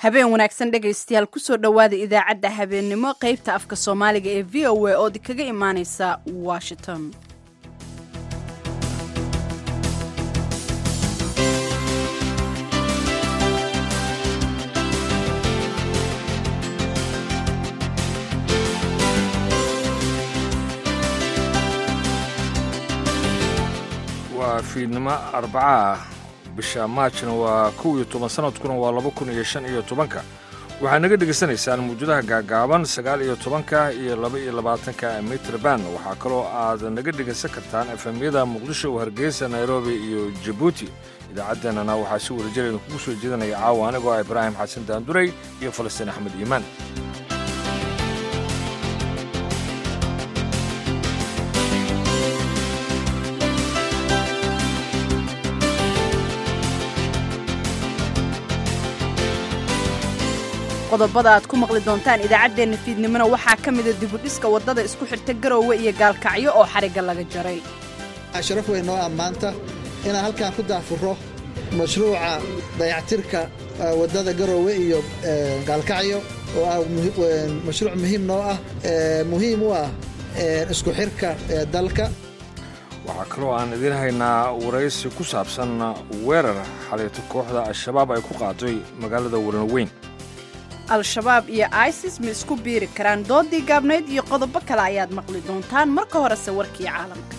habeen wanaagsan dhegaystayaal kusoo dhowaada idaacadda habeennimo qaybta afka soomaaliga ee v o a ood kaga imaaneysa washington waa fiidnimo arbaca ah bisha maajna waa kow iyo toban sanadkuna waa laba kun iyo shan iyo tobanka waxaad naga dhegaysanaysaan mawjadaha gaagaaban sagaal iyo tobanka iyo laba iyo labaatanka mitrban waxaa kaloo aad naga dhegaysan kartaan efemyada muqdisho hargeysa nairobi iyo jabuuti idaacaddeenana waxaa si wadajireeda kugu soo jeedanaya caawa anigoo ah ibraahim xasan daanduray iyo falastiin axmed iimaan qodobada aad ku maqli doontaan idaacaddeenna fiidnimona waxaa ka mida dibudhiska waddada isku xirta garoowe iyo gaalkacyo oo xarigga laga jaray sharaf weyn noo ammaanta inaan halkan ku daafuro mashruuca dayactirka waddada garoowe iyo gaalkacyo oo ah mashruuc muhiim noo ah muhiim u ah isku xirka dalka waxaa kaloo aan idiin haynaa waraysi ku saabsan weerar xaliito kooxda al-shabaab ay ku qaaday magaalada warnaweyn al-shabaab iyo isis ma isku biiri karaan doodii gaabnayd iyo qodobo kale ayaad maqli doontaan marka horese warkii caalamka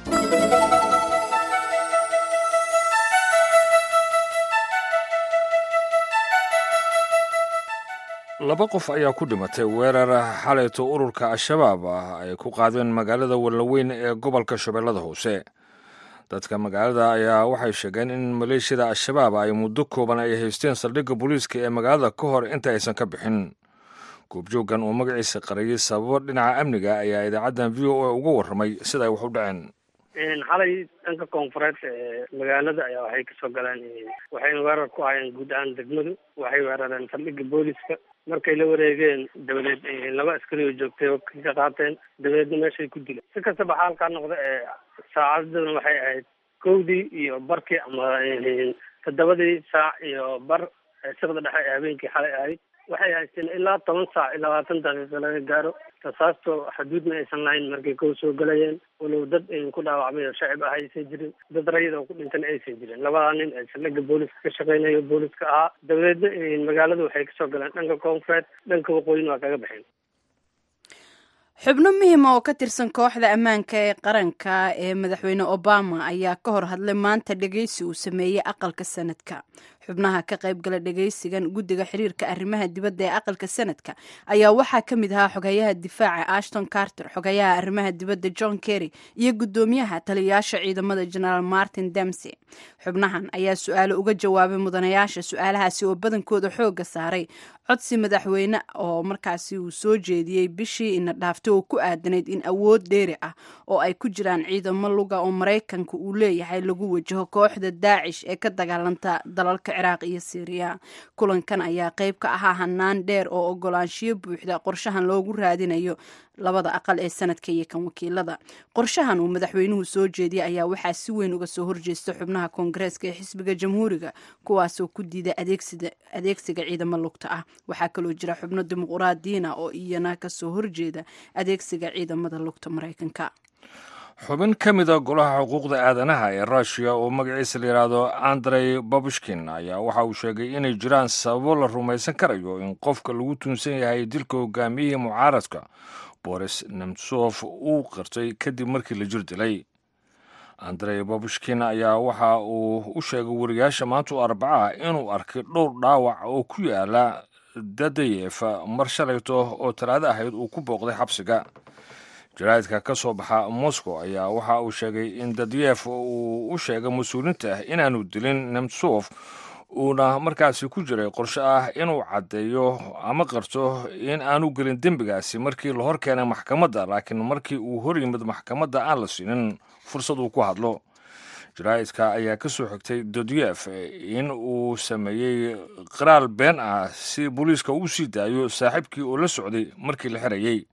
laba qof ayaa ku dhimatay weerar xalayto ururka al-shabaab ah ay ku qaadeen magaalada warnaweyn ee gobolka shabeellada hoose dadka magaalada ayaa waxay sheegeen in maleeshiyada al-shabaab ay muddo kooban ay haysteen saldhigga booliiska ee magaalada ka hor inta aysan ka bixin goobjooggan oo magaciisa qariyey sababo dhinaca amniga ayaa idaacaddan v o a uga warramay sida ay wax u dhaceen xalay dhanka koonfureed ee magaalada ayaa waxay kasoo galeen waxayna weerar ku hayeen guud ahaan degmadu waxay weerareen saldhigga booliiska markay la wareegeen dabadeed laba askari oo joogtay oo ka qaateen dabadeedna meeshay ku dileen si kastaba xaalkaa noqda ee saacadaduna waxay ahayd kowdii iyo barkii ama toddobadii saac iyo bar siqda dhexe ee habeenkii xalay ahayd waxay haysteen ilaa toban saac iyo labaatan daqiiqo laga gaaro rasaasto xaduudna aysan lahayn markay kow soo galayeen walow dad ku dhaawacmay oo shacib ah aysan jirin dad rayid oo ku dhintana aysan jirin labadaa nin ee saldhigga booliska ka shaqeynayo booliska ahaa dabadeedna magaalada waxay kasoo galeen dhanka koonfureed dhanka waqooyin waa kaga baxeen xubno muhima oo ka tirsan kooxda ammaanka ee qaranka ee madaxweyne obama ayaa ka hor hadlay maanta dhegeysi uu sameeyey aqalka sanadka xubnaha ka qaybgala dhegeysigan guddiga xiriirka arrimaha dibadda ee aqalka sanadka ayaa waxaa ka mid ahaa xogayaha difaaca ashton carter xogayaha arrimaha dibadda john kerry iyo guddoomiyaha taliyayaasha ciidamada generaal martin demsey xubnahan ayaa su-aalo uga jawaabay mudanayaasha su-aalahaasi oo badankooda xooga saaray codsi madaxweyne oo markaasi uu soo jeediyey bishii ina dhaaftay oo ku aadanayd in awood dheeri ah oo ay ku jiraan ciidamo luga oo maraykanka uu leeyahay lagu wajaho kooxda daacish ee ka dagaalanta dalalka ciraaq iyo syriya kulankan ayaa qayb ka ahaa hanaan dheer oo ogolaanshiyo buuxda qorshahan loogu raadinayo labada aqal ee sanadka iyo kan wakiilada qorshahan uu madaxweynuhu soo jeediyay ayaa waxaa si weyn uga soo horjeesta xubnaha koongareeska ee xisbiga jamhuuriga kuwaasoo ku diiday adeegsiga ciidamo lugta ah waxaa kaloo jira xubno dimuquraadiina oo iyana kasoo horjeeda adeegsiga ciidamada lugta maraykanka xubin ka mida golaha xuquuqda aadanaha ee ruushiya oo magaciisa la yidhaahdo andrey babushkin ayaa waxa uu sheegay inay jiraan sababo la rumaysan karayo in qofka lagu tuunsan yahay dilka hogaamiyihii mucaaradka boris nemtsof uu qirtay kadib markii la jir dilay andrey babushkin ayaa waxa uu u sheegay wariyaasha maanta u arbaca inuu arkay dhowr dhaawac oo ku yaala dadayef mar shalayto oo talaado ahayd uu ku booqday xabsiga jaraa'idka ka soo baxa moscow ayaa waxa uu sheegay in dadyeef uu u sheegay mas-uuliinta inaanu dilin nemtsof uuna markaasi ku jiray qorshe ah inuu caddeeyo ama qarto in aanu gelin dembigaasi markii la hor keenay maxkamadda laakiin markii uu hor yimid maxkamadda aan la siinin fursad uu ku hadlo jaraa'idka ayaa ka soo xigtay dodyef in uu sameeyey qiraal been ah si booliiska uu sii daayo saaxiibkii oo la socday markii la xirayey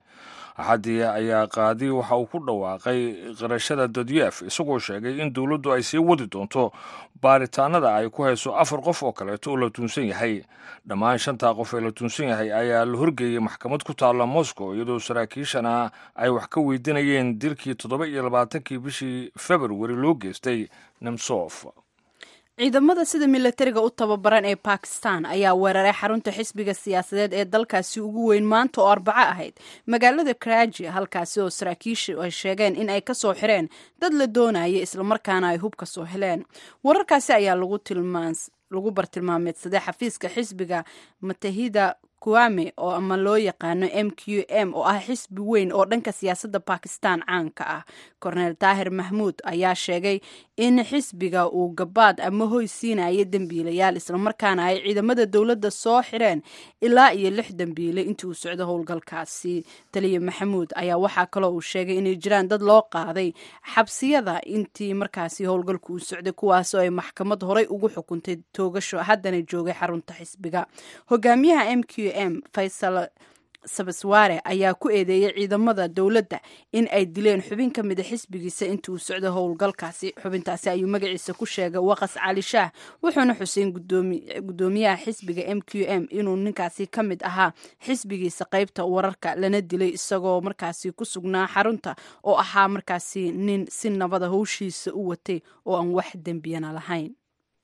axaddii ayaa qaadi waxa uu ku dhawaaqay qirashada dadyeef isagoo sheegay in dowladdu ay sii wadi doonto baaritaanada ay ku hayso afar qof oo kaleeto oo la tuunsan yahay dhammaan shantaa qof ee la tuunsan yahay ayaa la horgeeyey maxkamad ku taalla moscow iyadoo saraakiishana ay wax ka weydiinayeen dilkii toddoba iyo labaatankii bishii februari loo geystay nemsof ciidamada sida milatariga u tababaran ee bakistan ayaa weeraray xarunta xisbiga siyaasadeed ee dalkaasi ugu weyn maanta oo arbaco ahayd magaalada karaji halkaasi oo saraakiishu ay sheegeen in ay ka soo xireen dad la doonaya islamarkaana ay hub ka soo heleen wararkaasi ayaa lagu bartilmaameedsaday xafiiska xisbiga matahida kuame oo ama loo yaqaano m q m oo ah xisbi weyn oo dhanka siyaasadda bakistan caanka ah korneel daahir mahmuud ayaa sheegay in xisbiga uu gabaad ama hoy siinaya dembiilayaal islamarkaana ay ciidamada dowladda soo xireen ilaa iyo lix dembiile intii uu socdo howlgalkaasi taliya maxamuud ayaa waxaa kaloo uu sheegay inay jiraan dad loo qaaday xabsiyada intii markaasi howlgalku uu socday kuwaasoo ay maxkamad horay ugu xukuntay toogasho haddana joogay xarunta xisbiga hogaamiyaha m q m faysal sabaswaare ayaa ku eedeeyey ciidamada dowladda in ay dileen xubin ka mida xisbigiisa intii uu socdo howlgalkaasi xubintaasi ayuu magaciisa ku sheegay waqas cali shaah wuxuuna xuseyn gudoomiyaha xisbiga m q m inuu ninkaasi ka mid ahaa xisbigiisa qeybta wararka lana dilay isagoo markaasi ku sugnaa xarunta oo ahaa markaasi nin si nabada howshiisa u watay oo aan wax dembiyana lahayn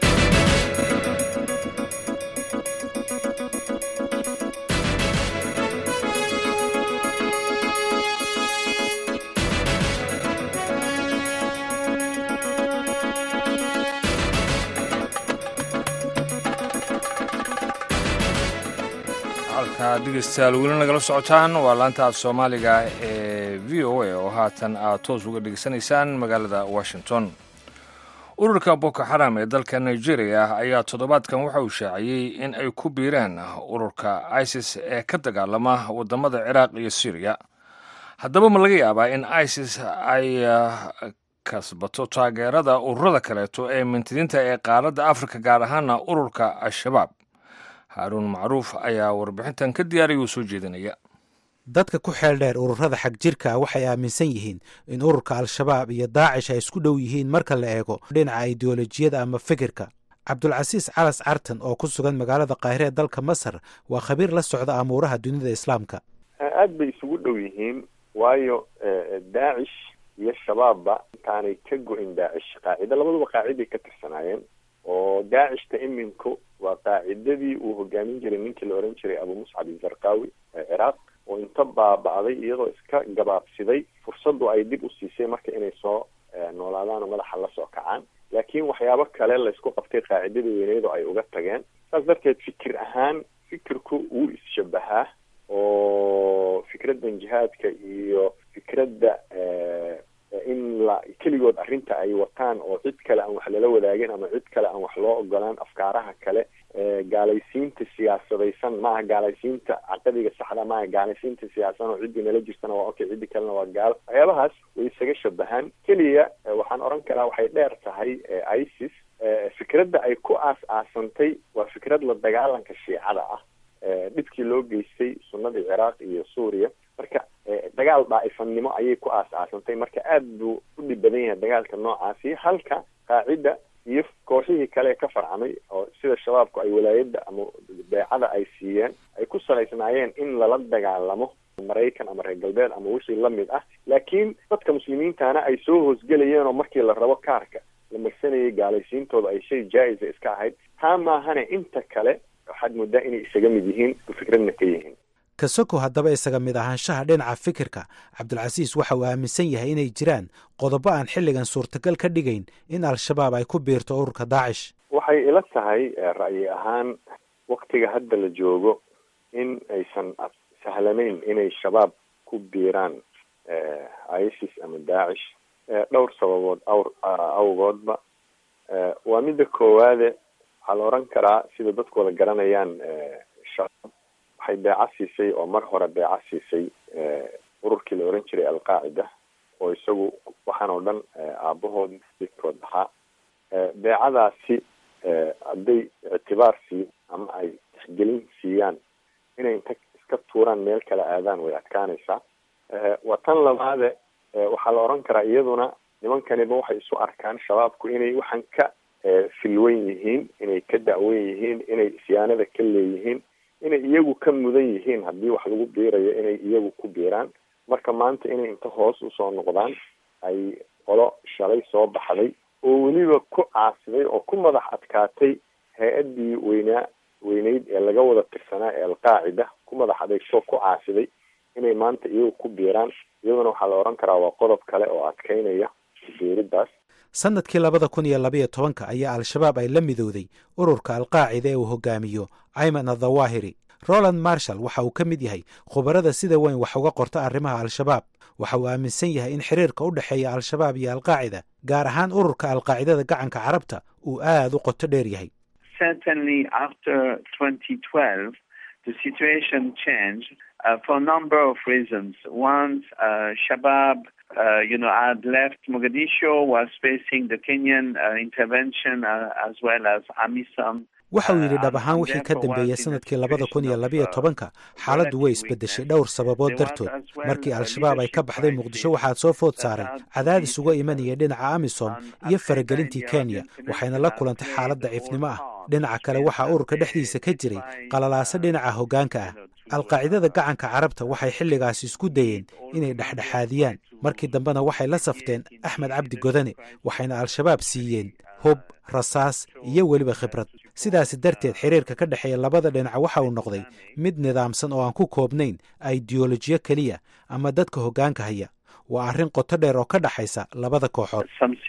halkaa dhegeystayaal weli nagala socotaan waa laanta af soomaaliga ee v o a oo haatan aad toos uga dhegeysanaysaan magaalada washington ururka boko xaram ee dalka nigeria ayaa toddobaadkan waxa uu shaaciyey in ay ku biireen ururka isis ee ka dagaalama wadamada ciraaq iyo syriya haddaba ma laga yaabaa in isis ay kasbato taageerada ururada kaleeto ee mintidiinta ee qaaradda afrika gaar ahaana ururka al-shabaab haaruun macruuf ayaa warbixintan ka diyaariya uu soo jeedinaya dadka ku xeel dheer ururada xag jirka waxay aaminsan yihiin in ururka al-shabaab iyo daacish ay isku dhow yihiin marka la eego dhinaca ideolojiyada ama fikirka cabdulcasiis calas cartan oo ku sugan magaalada kaahire ee dalka masar waa khabiir la socda amuuraha dunida islaamka aad bay isugu dhow yihiin waayo daacish iyo shabaabba intaanay ka go-in daacish qaacida labaduba qaaciday ka tirsanaayeen oo daacishta iminku waa qaacidadii uu hogaamin jiray ninkii la ohan jiray abu muscab izarqawi ee ciraaq oo inta baaba'day iyadoo iska gabaabsiday fursaddu ay dib u siisay marka inay soo noolaadaan oo madaxa la soo kacaan laakiin waxyaabo kale laysku qabtay qaacidadii weyneedu ay uga tageen saas darteed fikir ahaan fikirku wuu is-shabahaa oo fikraddan jihaadka iyo fikradda in la keligood arrinta ay wataan oo cid kale aan wax lala wadaagin ama cid kale aan wax loo ogolaan afkaaraha kale gaalaysiinta siyaasadaysan maaha gaalaysiinta caqadiga saxda maaha gaalaysiinta siyaasan oo ciddii nala jirtana waa okay ciddii kalena waa gaal waxyaabahaas way isaga shabahaan keliya waxaan oran karaa waxay dheer tahay isis fikradda ay ku aas-aasantay waa fikrad la dagaalanka shiicada ah dhibkii loo geystay sunnadii ciraaq iyo suuriya marka dagaal daa'ifannimo ayay ku aas-aasantay marka aad buu u dhib badan yahay dagaalka noocaasi halka qaacida iyo kooxihii kale ka farcamay oo sida shabaabku ay walaayadda ama beecada ay siiyeen ay ku salaysnaayeen in lala dagaalamo maraykan ama reer galbeed ama wixii lamid ah laakiin dadka muslimiintana ay soo hoosgelayeen oo markii la rabo kaarka la marsanayay gaalaysiintooda ay shay jaa-isa iska ahayd taa maahane inta kale waxaad moodaa inay isaga mid yihiin fikradna ka yihiin kasoko haddaba isaga mid ahaanshaha dhinaca fikirka cabdulcasiis waxa uu aaminsan yahay inay jiraan qodobo aan xilligan suurtagal ka dhigayn in al-shabaab ay ku biirto ururka daacish waxay ila tahay ra'yi ahaan waktiga hadda la joogo in aysan sahlanayn inay shabaab ku biiraan isis ama daacish dhowr sababood awr awgoodba waa midda koowaade waxaa la oran karaa sida dadku wada garanayaan shabaab waxay beeca siisay oo mar hore beeca siisay ururkii la oran jiray alqaacida oo isagu waxaan oo dhan aabahood midkood ahaa beecadaasi hadday ictibaar siiyan ama ay tixgelin siiyaan inay inta iska tuuraan meel kale aadaan way adkaanaysaa waa tan labaade waxaa la oran karaa iyaduna nimankaniba waxay isu arkaan shabaabku inay waxaan ka filwan yihiin inay ka da'wan yihiin inay isyaanada ka leeyihiin inay iyagu ka mudan yihiin haddii wax lagu biirayo inay iyagu ku biiraan marka maanta inay inta hoos usoo noqdaan ay qolo shalay soo baxday oo weliba ku caasiday oo ku madax adkaatay hay-addii weynaa weyneyd ee laga wada tirsanaa ee alqaacida ku madax adeegtoo ku caasiday inay maanta iyagu ku biiraan iyaduna waxaa la oran karaa waa qodob kale oo adkeynaya biiridaas sannadkii labada kun iyo labaiyo tobanka ayaa al-shabaab ay la midowday ururka alqaacida ee uu hogaamiyo ayman adhawaahiri roland marshall waxa uu ka mid yahay khubarada sida weyn wax uga qorta arrimaha al-shabaab waxa uu aaminsan yahay in xiriirka u dhexeeya al-shabaab iyo alqaacida gaar ahaan ururka alqaacidada gacanka carabta uu aad u qoto dheer yahay Uh, you know, had left Mogadishu, was facing the Kenyan uh, intervention uh, as well as AMISOM. waxa uu yidhi dhab ahaan wixii ka dambeeyey sanadkii labada kun iyo labiyo tobanka xaaladdu way isbeddeshay dhowr sababood dartood markii al-shabaab ay ka baxday muqdisho waxaad soo food saaray cadaadis uga imanaya dhinaca amisom iyo faragelintii kenya waxayna la kulantay xaalad daciifnimo ah dhinaca kale waxaa ururka dhexdiisa ka jiray qalalaaso dhinaca hoggaanka ah alqaacidada gacanka carabta waxay xilligaasi isku dayeen inay dhexdhexaadiyaan markii dambena waxay la safteen axmed cabdi godane waxayna al-shabaab siiyeen hub rasaas iyo weliba khibrad sidaasi darteed xiriirka ka dhexeeya labada dhinac waxa uu noqday mid nidaamsan oo aan ku koobnayn aideolojiyo keliya ama dadka hoggaanka haya waa arrin qoto dheer oo ka dhexaysa labada kooxood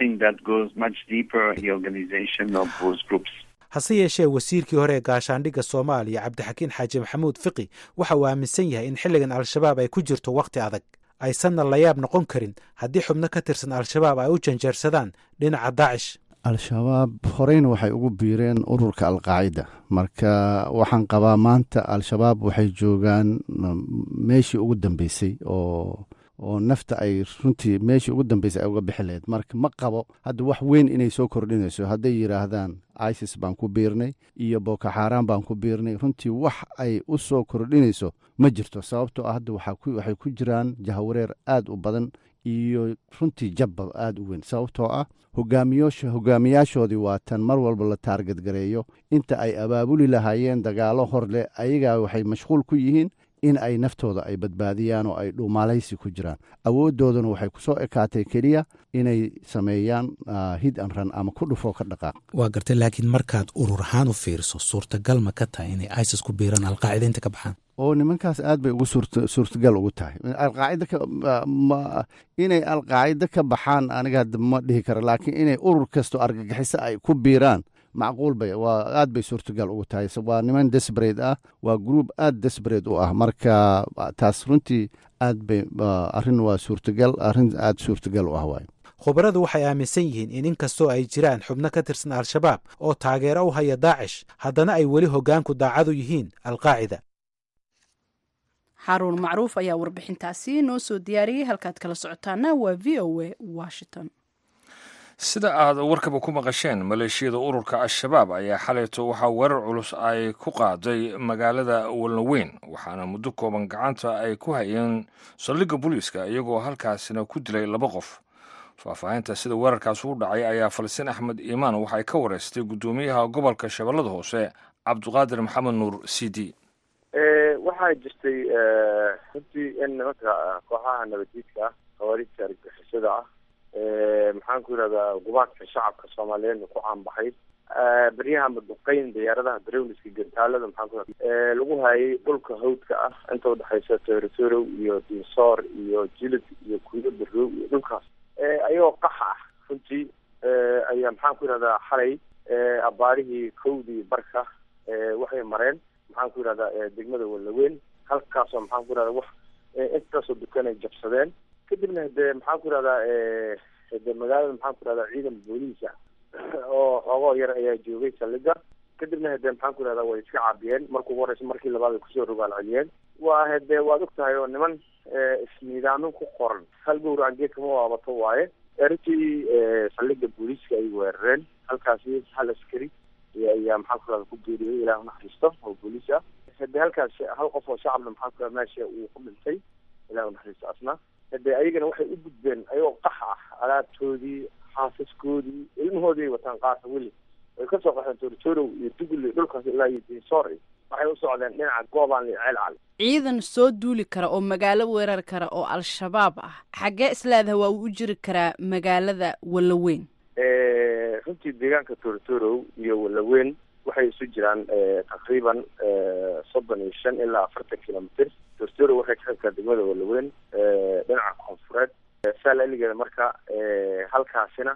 hase yeeshee wasiirkii hore ee gaashaandhigga soomaaliya cabdixakiin xaaji maxamuud fiqi waxa uu aaminsan yahay in xilligan al-shabaab ay ku jirto wakhti adag aysanna layaab noqon karin haddii xubno ka tirsan al-shabaab ay u janjeersadaan dhinaca daacish al-shabaab horeyna waxay ugu biireen ururka alqaacida marka waxaan qabaa maanta al-shabaab waxay joogaan meeshii ugu dambeysay oo oo nafta ay runtii meeshii ugu dambeysay ay uga bixi lahayd marka ma qabo hadda wax weyn inay soo kordhinayso hadday yidhaahdaan isis baan ku biirnay iyo bokoxaaraan baan ku biirnay runtii wax ay u soo kordhinayso ma jirto sababtoo ah hadda waxay ku jiraan jahawareer aad u badan iyo runtii jabba aada u weyn sababtoo ah hogaamiyoosha hogaamiyaashoodii waa tan mar walba la taargadgareeyo inta ay abaabuli lahaayeen dagaalo hor leh ayagaa waxay mashquul ku yihiin in ay naftooda ay badbaadiyaan oo ay dhuumaalaysi ku jiraan awooddoodana waxay ku soo ekaatay keliya inay sameeyaan hid an ran ama ku dhufoo ka dhaqaaq waa gartay laakiin markaad urur ahaan u fiiriso suurtagal ma ka tahay inay isis ku biiraan alqaacida inta ka baxaan oo nimankaas aad bay ugu suurtagal ugu tahay alqaacida inay alqaacida ka baxaan aniga ma dhihi kara laakiin inay urur kasto argagixiso ay ku biiraan macquul bay waa aad bay suurtagal ugu tahay waa niman desbrate ah waa group aad desbrate u ah marka taas runtii aad bay arrin waa suurtagal arrin aad suurtagal u ah waay khubaradu waxay aaminsan yihiin in inkastoo ay jiraan xubno ka tirsan al-shabaab oo taageero u haya daacish haddana ay weli hoggaanku daacadu yihiin alqaacida xaaruun macruuf ayaa warbixintaasi noo soo diyaariyey halkaad kala socotaana waa v o a washington sida aad warkaba ku maqasheen maleeshiyada ururka al-shabaab ayaa xalayto waxaa weerar culus ay ku qaaday magaalada walnaweyn waxaana muddo kooban gacanta ay ku hayeen saldhigga booliiska iyagoo halkaasina ku dilay laba qof faahfaahinta sida weerarkaas u dhacay ayaa falsiin axmed iimaan waxay ka wareystay guddoomiyaha gobolka shabeellada hoose cabdiqaadir maxamed nuur c d waxaa jirtay runtii in nimanka kooxaha nabaddiidka ah khawaariijta argagixisada ah maxaan ku yidhahdaa gubaadka shacabka soomaaliyeedna ku caanbaxay beryaha maduqeyn diyaaradaha darowliska gantaalada maxaan ku lagu hayay dhulka hawdka ah inta udhexaysa toorotorow iyo dinsoor iyo jilid iyo kuyo barow iyo dhulkaas ayagoo qaxa ah runtii ayaa maxaan ku yidhahdaa xalay abaarihii kowdii barka waxay mareen maxaan ku yidhahdaa degmada walaweyn halkaasoo maxaan ku yidhahdaa wax intaasoo dukanay jabsadeen kadibna hade maxaan ku yidhahdaa hade magaalada maxaan ku yidhahdaa ciidan booliisa oo xoogoo yar ayaa joogay saldhiga kadibna hade maxaan ku yidhahdaa way iska caabiyeen markuu ugu horeysa markii labaad ay kusoo rogaal celiyeen waa hade waad og tahay oo niman isniidaamin ku qoran hal gowracan geedkama waabato waaye runtii saldhiga booliiska ay weerareen halkaasi hal askari ayaa maxaan ku yidhahda ku geeriyooday ilaah unaxariisto oo booliis ah hade halkaas hal qof oo shacabna maxaan ku yidhahda meesha uu ku dhintay ilahi unaxariisto asna hadee ayagana waxay u gudbeen ayagoo qax ah alaabtoodii xaasaskoodii ilmahoodii ay wataan qaasa weli way kasoo qaxeen tortorow iyo dugli dhulkaas ilaa iyo dinsor waxay u socdeen dhinaca goobaan iyo ceel cali ciidan soo duuli kara oo magaalo weerar kara oo al-shabaab ah xaggee isleedaha waa uu u jiri karaa magaalada wallaweyn runtii deegaanka tortorow iyo wallaweyn waxay isu jiraan taqriiban soddon iyo shan ilaa afartan kilomitr tortorow waxay ka xigtaa degmada wallaweyn dhinaca koonfureed saal eligeeda marka halkaasina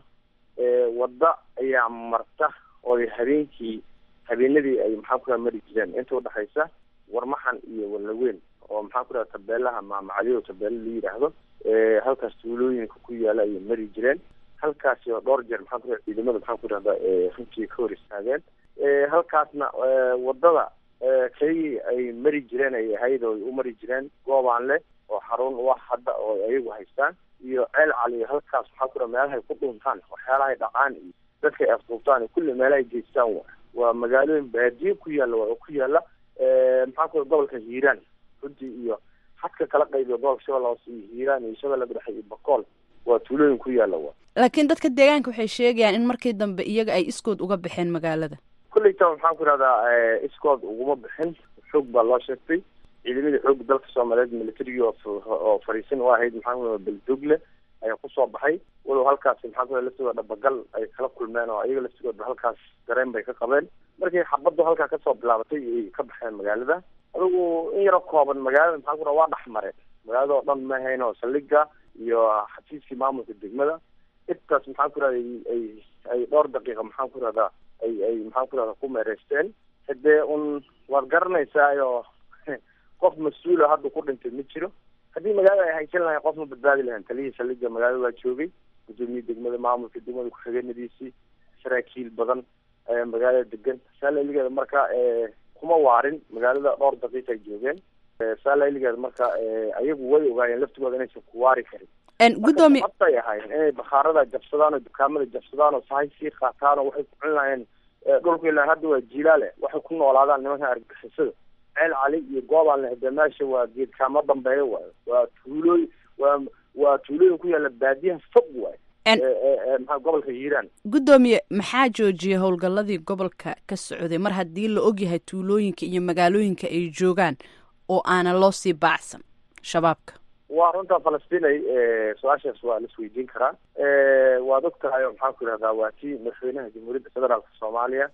wadda ayaa marta oo habeenkii habeenadii ay maxaa ku mari jireen inta udhexaysa warmaxan iyo wallaweyn oo maxaa ku dhaha tabeelaha maamacaliyo tabeelo la yidhaahdo halkaas tuulooyinka ku yaala ayay mari jireen halkaasi oo dhowr jeer maxaa ku dhaha ciidamada maxaa ku dhahda runtii ka hor istaageen halkaasna wadada keligii ay mari jireen ay ahayd oo ay u mari jireen goobaan leh oo xarun wax hadda oo ayagu haystaan iyo ceel cali halkaas maxaa ku dhaha meelahay ku dhuntaan waxyaalahay dhaqaan iyo dadka ay afduubtaan kulli meelahay geystaan wa waa magaalooyin baadiye ku yaalla waa oo ku yaalla maxaa ku gobolka hiiraan runtii iyo xadka kala qaybiyo gobolka shabeelle hoose iyo hiiraan iyo shabeelle dhexe iyo bakool waa tuulooyin ku yaalla wa laakiin dadka deegaanka waxay sheegayaan in markii dambe iyaga ay iskood uga baxeen magaalada kulleyta maxaan ku idhahdaa iskood uguma bixin xoog baa loo sheegtay ciidamadii xoogga dalka soomaaliyeed militarigii oo fariisin u ahayd maxaa ku beldogle ayaa kusoo baxay walow halkaasi maxaa ku laftigooda dhabagal ay kala kulmeen oo ayaga laftigooda halkaas dareen bay ka qabeen markii xabaddu halkaa kasoo bilaabatay ay ka baxeen magaalada adigu in yaro kooban magaalada maxaa ku waa dhex mareen magaalada oo dhan ma ahayn oo saldhiga iyo xafiiskii maamulka degmada intaas maxaa ku rahda ay ay dhowr daqiiqa maxaan ku rahdaa ay ay maxaan ku rahda ku meereysteen hadee un waad garanaysaayo qof mas-uula hadda ku dhintay ma jiro haddii magaalada ay haysan lahayn qof ma badbaadi lahayn taliyihii saldhiga magaalada waa joogay gudoomiye degmada maamulka degmada ku-xigeenadiisii saraakiil badan ayaa magaalada degan saaleligeeda marka kuma waarin magaalada dhowr daqiiqa ay joogeen saaleligeeda marka ayagu way ogaayeen laftigooda inaysan ku waari karin gudoomiye ay ahaayeen inay bakhaarada jabsadaan oo dukaamada jabsadaan oo sahay sii qaataan oo waxay ku cun lahayeen dhulku ilaa hadda waa jiilaale waxay ku noolaadaan nimanka argagixisada ceel cali iyo goobaan hade meesha waa geedkaama dambeeya waayo waa tuulooy waa waa tuulooyin ku yaalla baadiyaha fog waayo maxaa gobolka hiiraan guddoomiye maxaa joojiyay howlgalladii gobolka ka socday mar haddii la ogyahay tuulooyinka iyo magaalooyinka ay joogaan oo aanan loo sii baacsan shabaabka waa runta falastinay su-aashaas waa la isweydiin karaa waad og tahay oo maxaan ku idhahdaa waa tii madaxweynaha jamhuuriyadda federaalka soomaaliya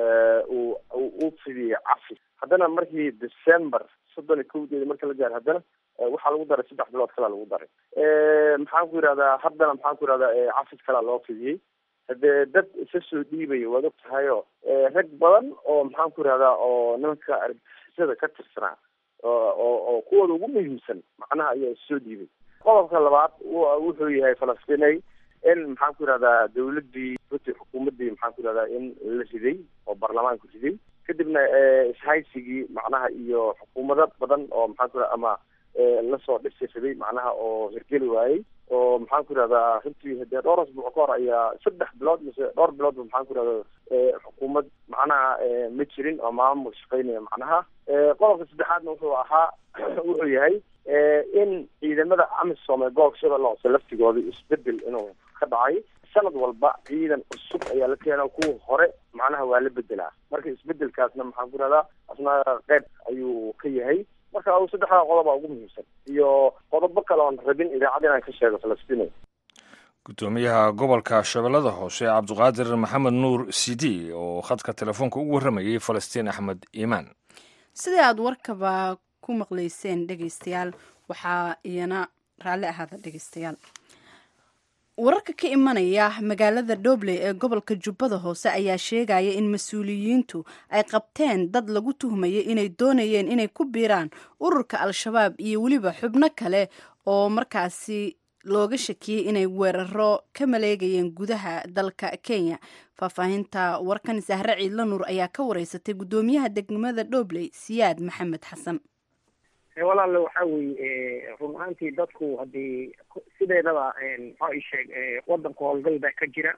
uu u fidiyey cafi haddana markii december soddon iyo kowdeeda marka la gaaro haddana waxaa lagu daray saddex bilood kalaa lagu daray maxaan ku yidhahdaa haddana maxaan ku yidhahdaa cafis kalaa loo fidiyey hadee dad isa soo dhiibaya waad og tahay oo rag badan oo maxaan ku yidhahdaa oo nimanka argagixisada ka tirsanaa oo oo kuwooda ugu muhiimsan macnaha ayaa issoo dhiibay qodobka labaad wuxuu yahay falastinay in maxaan ku yidhahdaa dawladdii runtii xukuumaddii maxaan ku yidhahdaa in la riday oo baarlamaanku riday kadibna ishaysigii macnaha iyo xukuumado badan oo maxaan ku yidhahda ama lasoo dhisi riday macnaha oo hirgeli waayey oo maxaan ku yidhahdaa runtii hadee dhowr asbuuc ka hor ayaa saddex bilood mise dhowr biloodba maxaan ku yidhahda xukuumad macnaha ma jirin oo maamul shaqeynaya macnaha qodobka saddexaadna wuxuu ahaa wuxuu yahay in ciidamada amisom ee gobolka shabeelle hoose laftigooda isbedel inuu ka dhacay sanad walba ciidan cusub ayaa la keena kuwa hore macnaha waa la bedelaa marka isbedelkaasna maxaan ku yidhahdaa asna qeyb ayuu ka yahay marka saddexdaa qodoba ugu muhiimsan iyo qodobo kale oon rabin idaacad inaan ka sheego falastiin gudoomiyaha gobolka shabeellada hoose cabdiqaadir maxamed nuur sidi oo khadka telefoonka ugu warramayay falastiin axmed iimaan sida aad warkaba ku maqlayseen dhegaystayaal waxaa iyana raalli ahaada dhegaystayaal wararka ka imanaya magaalada dhobley ee gobolka jubbada hoose ayaa sheegaya in mas-uuliyiintu ay qabteen dad lagu tuhmayay inay doonayeen inay ku biiraan ururka al-shabaab iyo weliba xubno kale oo markaasi looga shakiyey inay weeraro ka maleegayeen gudaha dalka kenya faahfaahinta warkan sahre ciidla nuur ayaa ka wareysatay guddoomiyaha degmada dhobley siyaad maxamed xasan walaale waxa weeye run ahaantii dadku haddii sideedaba maxaa isheeg wadanka howlgal baa ka jira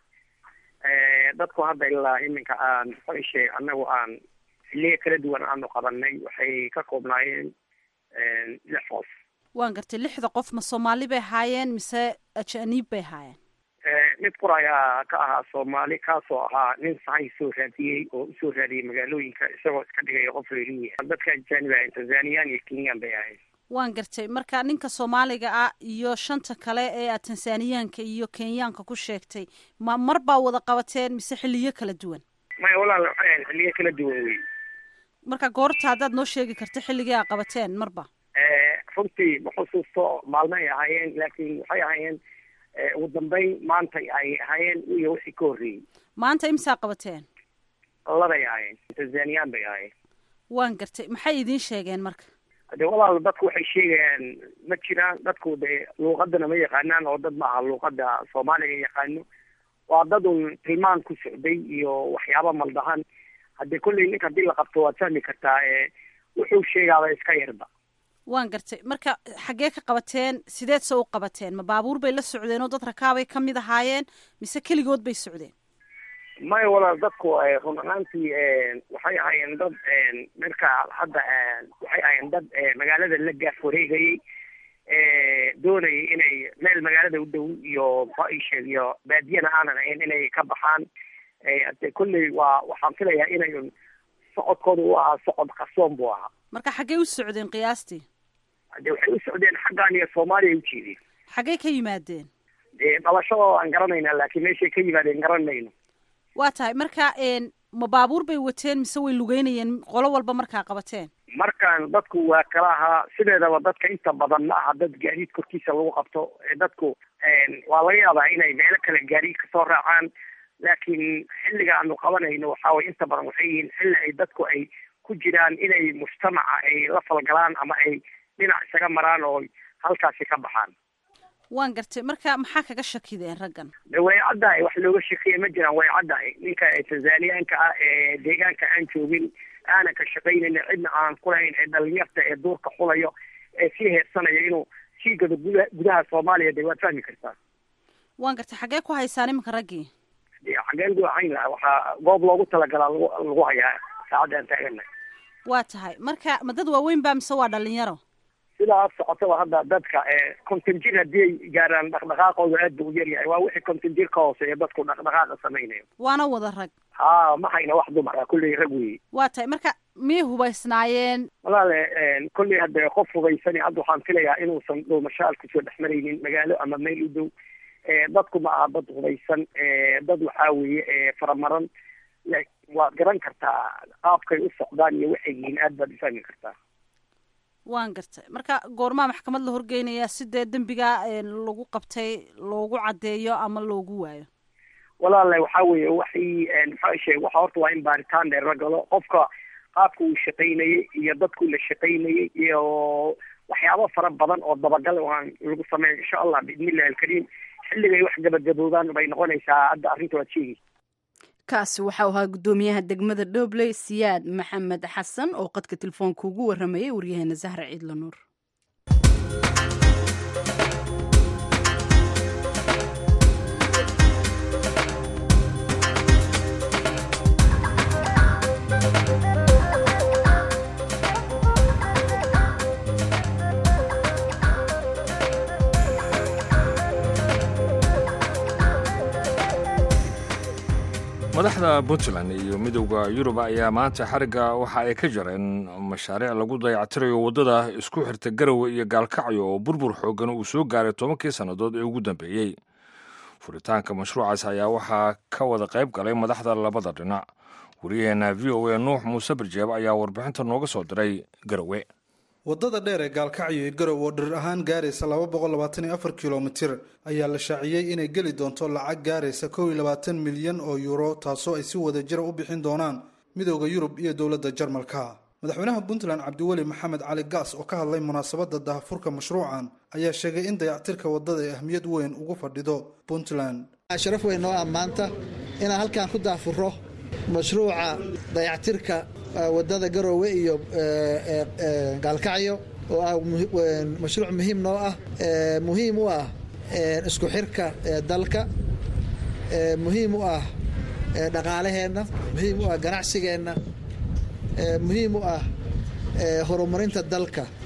dadku hadda ilaa iminka aan maxaa isheeg annagu aan xiliyo kala duwan aanu qabanay waxay ka koobnaayeen lix qof waan gartay lixda qof ma soomaali bay ahaayeen mise ajaniib bay ahaayeen mid qur ayaa ka ahaa soomaali kaasoo ahaa nin sahay soo raadiyey oo usoo raadiyey magaalooyinka isagoo iska dhigaya qof reerihi dadka ajaanib ahayn tanzaniyaan iyo kenyan bay ahayn waan gartay marka ninka soomaaliga ah iyo shanta kale ee aad tanzaniyaanka iyo kenyaanka ku sheegtay ma mar baa wada qabateen mise xiliyo kala duwan maya walaal waxay ahayn xiliyo kala duwan wey marka goorta haddaad noo sheegi karta xilligii aa qabateen marba runtii ma xusuusto maalmo ay ahaayeen laakiin waxay ahaayeen ugu dambeyn maanta ay ahaayeen iyo wixii ka horreeyey maanta imsaa qabateen laday ahaayeen tanzaniyaan bay ahaayeen waan gartay maxay idiin sheegeen marka de walaal dadku waxay sheegayaan ma jiraan dadku de luuqadana ma yaqaanaan oo dad ma aha luuqada soomaaliga yaqaano waa dad un tilmaan ku socday iyo waxyaaba maldahan haddii kolley ninka hadii la qabto waad fahmi kartaa wuxuu sheegaaba iska yarba waan gartay marka xaggee ka qabateen sideed se u qabateen ma baabuur bay la socdeen oo dad rakaabay ka mid ahaayeen mise keligood bay socdeen maya walaal dadku run ahaantii waxay ahaayeen dad marka hadda waxay ahaayeen dad magaalada la gaaf wareegayay doonayay inay meel magaalada u dhow iyo faisheeg iyo baadiyana aanan ahayn inay ka baxaan de kolley waa waxaan filayaa inay socodkooda u ahaa socod qarsoon buu ahaa marka xaggee u socdeen qiyaastii de waxay u socdeen xaggan iyo soomaaliya ujeedeen xaggee ka yimaadeen de dhalashadooda aan garanayna laakiin meeshay ka yimaadeen garanayno waa tahay marka ma baabuur bay wateen mise way lugeynayeen qolo walba markaa qabateen markaan dadku waa kala ahaa sideedaba dadka inta badan ma aha dad gaadiid korkiisa lagu qabto dadku waa laga yaabaa inay meelo kale gaadiid kasoo raacaan laakiin xilliga aanu qabanayno waxa way inta badan waxay yihiin xilli ay dadku ay ku jiraan inay mujtamaca ay la falgalaan ama ay dhinac isaga maraan oo halkaasi ka baxaan waan gartay marka maxaa kaga shakideen raggan de way caddahay wax looga shakiya ma jiraan way caddahay ninka tanzaniyaanka ah ee deegaanka aan joogin aanan ka shaqaynayn cidna aan kulahayn ee dhalinyarta ee duurka xulayo ee sii heersanayo inuu sii gado guda gudaha soomaaliya de waad fahmi kartaa waan gartay xaggee ku haysaan iminka raggii xageen gu ahayn laha waxaa goob loogu talagalaa lagu lagu hayaa saacadda aan taaganahay waa tahay marka ma dad waaweyn baa mise waa dhalinyaro sidaa socotaba hadda dadka konton jir haddii ay gaaraan dhaqdhaqaaqooda aad buu u yaryahay waa wixii konton jir ka hooseeya dadku dhaqdhaqaaqa samaynayo waana wada rag ha ma hayna wax dumar ah kulley rag weeye waa tahay marka miyay hubaysnaayeen walaale kolley hadda qof hubaysani hadda waxaan filayaa inuusan dhuumashaal kusoo dhex maraynin magaalo ama meel u dhow dadku ma aha dad hubaysan dad waxaa weeye faramaran waad garan kartaa qaabkay u socdaan iyo waxay yihiin aad baad ufahmi kartaa waan gartay marka goormaa maxkamad la horgeynayaa si dee dembiga lagu qabtay loogu caddeeyo ama loogu waayo walaale waxaa weeye waxay maxaa sheeg waxa horta waa in baaritaan dheer la galo qofka qaabka uu shaqaynayay iyo dadku la shaqaynayay iyo waxyaabo fara badan oo dabagal aan lagu sameeyo insha allah biidnillahi alkariim xilligay wax gabagaboodaan bay noqonaysaa hadda arrinta waad sheegi kaasi waxau ahaa guddoomiyaha degmada dhobley siyaad maxamed xasan oo qadka telefoonka ugu waramayay waryaheena zahra ciidla nuur madaxda puntland iyo midowda yurub ayaa maanta xarigga waxa ay ka jareen mashaariic lagu dayactirayo waddada isku xirta garowe iyo gaalkacyo oo burbur xoogan uu soo gaaray tobankii sannadood ee ugu dambeeyey furitaanka mashruucaas ayaa waxaa ka wada qayb galay madaxda labada dhinac waryaheena v o a nuux muuse barjeeb ayaa warbixinta nooga soo diray garowe waddada dheer ee gaalkacyo iyo garow oo dhirir ahaan gaaraysa laba boqol labaatan iyo afar kilomitir ayaa la shaaciyey inay geli doonto lacag gaaraysa kow iyo labaatan milyan oo yuuro taasoo ay si wada jira u bixin doonaan midowda yurub iyo dowladda jarmalka madaxweynaha puntland cabdiweli maxamed cali gaas oo ka hadlay munaasabadda dahafurka mashruucan ayaa sheegay in dayactirka waddada ay ahmiyad weyn ugu fadhido puntland sharaf weyn noo ah maanta inaan halkan ku daafuro mashruuca dayactirka wadada garoowe iyo gaalkacyo oo ah mashruuc muhiim noo ah muhiim u ah isku xirka dalka muhiim u ah dhaqaalaheenna muhiim u ah ganacsigeenna muhiim u ah horumarinta dalka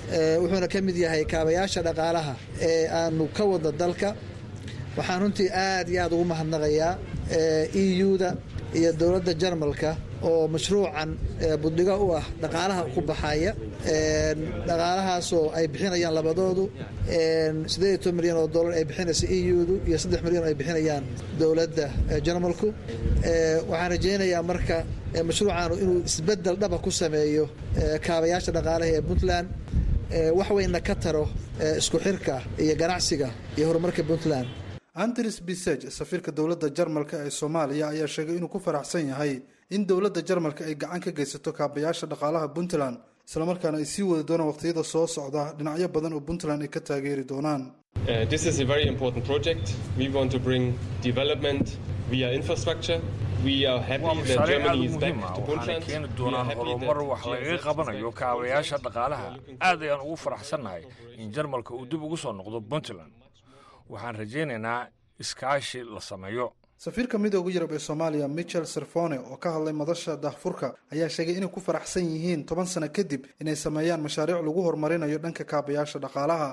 wuxuuna ka mid yahay kaabayaasha dhaqaalaha ee aanu ka wadno dalka waxaan runtii aad iyo aad ugu mahadnaqayaa e u-da iyo dowladda jarmalka oo mashruucan budhigo u ah dhaqaalaha ku baxaya dhaqaalahaasoo ay bixinayaan labadoodu siddeed iyo toban milyan oo dollar ay bixinaysa e u-du iyo saddex milyan oo ay bixinayaan dowladda jarmalku waxaan rajaynayaa marka mashruucaanu inuu isbeddel dhaba ku sameeyo kaabayaasha dhaqaalaha ee puntland wax weynna ka taro isku xirka iyo ganacsiga iyo horumarka puntland andres biseg safiirka dowladda jarmalka ee soomaaliya ayaa sheegay inuu ku faraxsan yahay in dowladda jarmalka ay gacan ka geysato kaabayaasha dhaqaalaha puntland islamarkaana ay sii wadi doonaan waqtiyada soo socda dhinacyo badan oo puntland ay ka taageeri doonaan this is a very important project we want to bring development via infrastructure waa mashaariic aad u muhiim ah waxaana keeni doonaan horumar wax lagaga qabanayo kaabayaasha dhaqaalaha aad ayaan ugu faraxsannahay in jarmalka uu dib ugu soo noqdo puntland waxaan rajaynaynaa iskaashi la sameeyo safiirka midooda yurub ee soomaaliya michel serfone oo ka hadlay madasha daahfurka ayaa sheegay inay ku faraxsan yihiin toban sano kadib inay sameeyaan mashaariic lagu horumarinayo dhanka kaabayaasha dhaqaalaha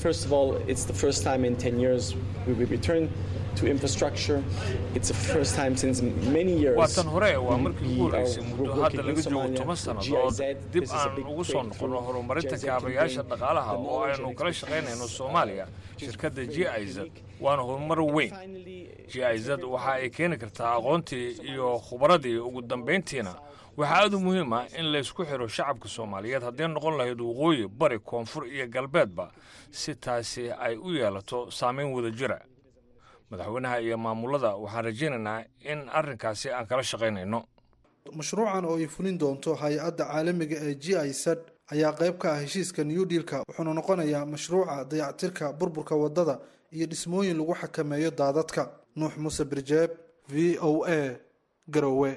waa tan hore waa markii ugu horeysay muddo hadda laga joogo toban sannadood dib aan ugu soo noqonno horumarinta kaabayaasha dhaqaalaha oo aynu kala shaqaynayno soomaaliya shirkadda g iz waana horumar weyn g iz waxa ay keeni kartaa aqoontii iyo khubaradii ugu dambayntiina waxaa aad u muhiim ah in laysku xidho shacabka soomaaliyeed hadday noqon lahayd waqooyi bari koonfur iyo galbeedba si taasi ay u yeelato saamayn wada jira madaxweynaha iyo maamulada waxaan rajaynaynaa in arrinkaasi aan kala shaqaynayno mashruucan oo ay fulin doonto hay-adda caalamiga ee g isad ayaa qayb ka ah heshiiska new dealka wuxuuna noqonayaa mashruuca dayactirka burburka waddada iyo dhismooyin lagu xakameeyo daadadka nuux muuse birjeeb v o a garowe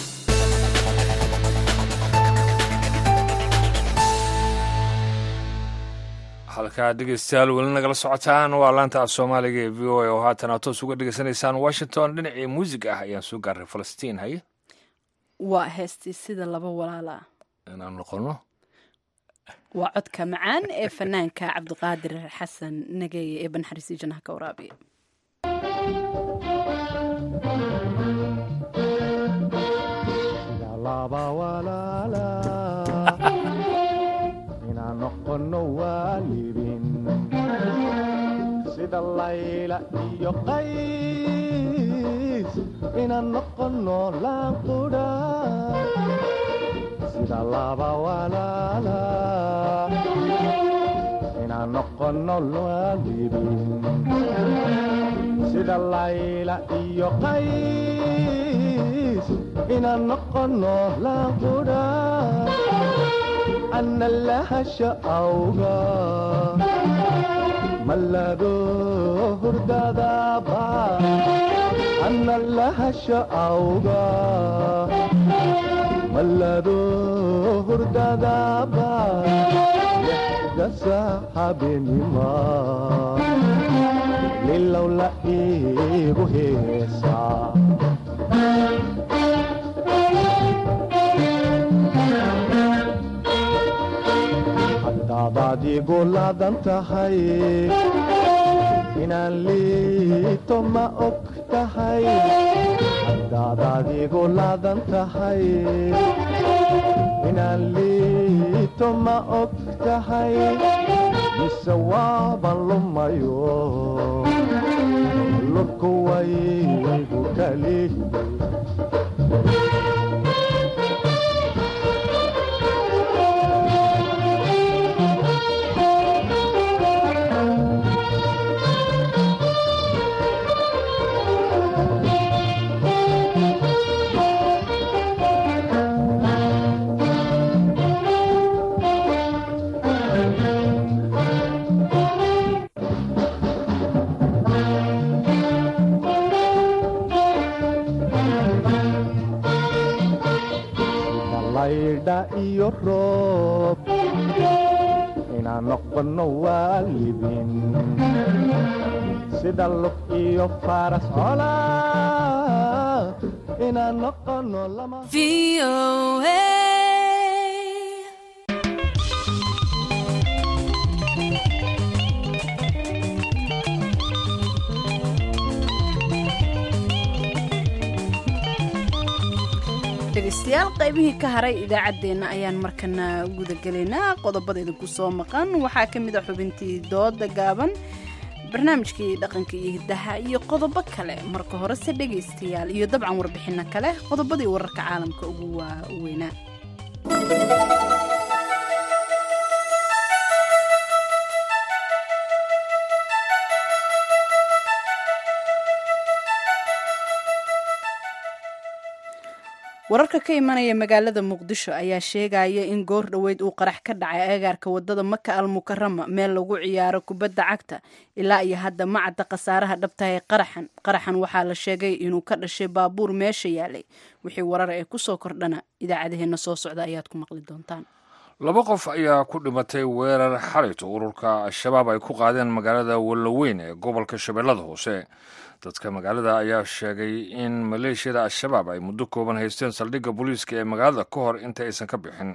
halkaa dhegeystayaal weli nagala socotaan waa laanta af soomaaliga ee v o a oo haatan aad toos uga dhegeysanaysaan washington dhinacii muusig ah ayaan soo gaaray falastiin haye waa heestii sida laba walaala inaan noqono waa codka macaan ee fanaanka cabdiqaadir xasan nageeye ee banxariisi janaha ka waraabiya sida layla iyo qays inaan noqono laanqudha sida laba walaala inaan noqono waalidin sida layla iyo qays inaan noqono laanqudha ana lahasha awga mallado hurdadaba ana lahasha awga mallado hurdadaba lexdasa habeenima lilow la iigu heesaa hadaadaad igu laadan tahay inaan liito ma og tahay hadaadaad igu laadan tahay inaan liito ma og tahay mise waaban lumayo lurku waygu kali iyo roob inaan noqono waalidin sida lug iyo faras cola inaan noqono lama dhegaystayaal qaybihii ka haray idaacaddeenna ayaan markana gudagelaynaa qodobada idinku soo maqan waxaa ka mid a xubintii dooda gaaban barnaamijkii dhaqanka iyo hiddaha iyo qodobo kale marka horese dhegaystayaal iyo dabcan warbixinno kale qodobadii wararka caalamka ugu waaweynaa wararka ka imanaya magaalada muqdisho ayaa sheegaya in goor dhoweyd uu qarax ka dhacay agaarka wadada maka al mukarama meel lagu ciyaaro kubadda cagta ilaa iyo hadda ma cadda khasaaraha dhabtahay qaraxan qaraxan waxaa la sheegay inuu ka dhashay baabuur meesha yaalay wixii warar ee kusoo kordhana idaacadaheenna soo socda ayaad ku maqli doontaan laba qof ayaa ku dhimatay weerar xalayto ururka al-shabaab ay ku qaadeen magaalada wallaweyn ee gobolka shabeellada hoose dadka magaalada ayaa sheegay in maleeshiyada al-shabaab ay muddo kooban haysteen saldhigga booliiska ee magaalada ka hor inta aysan ka bixin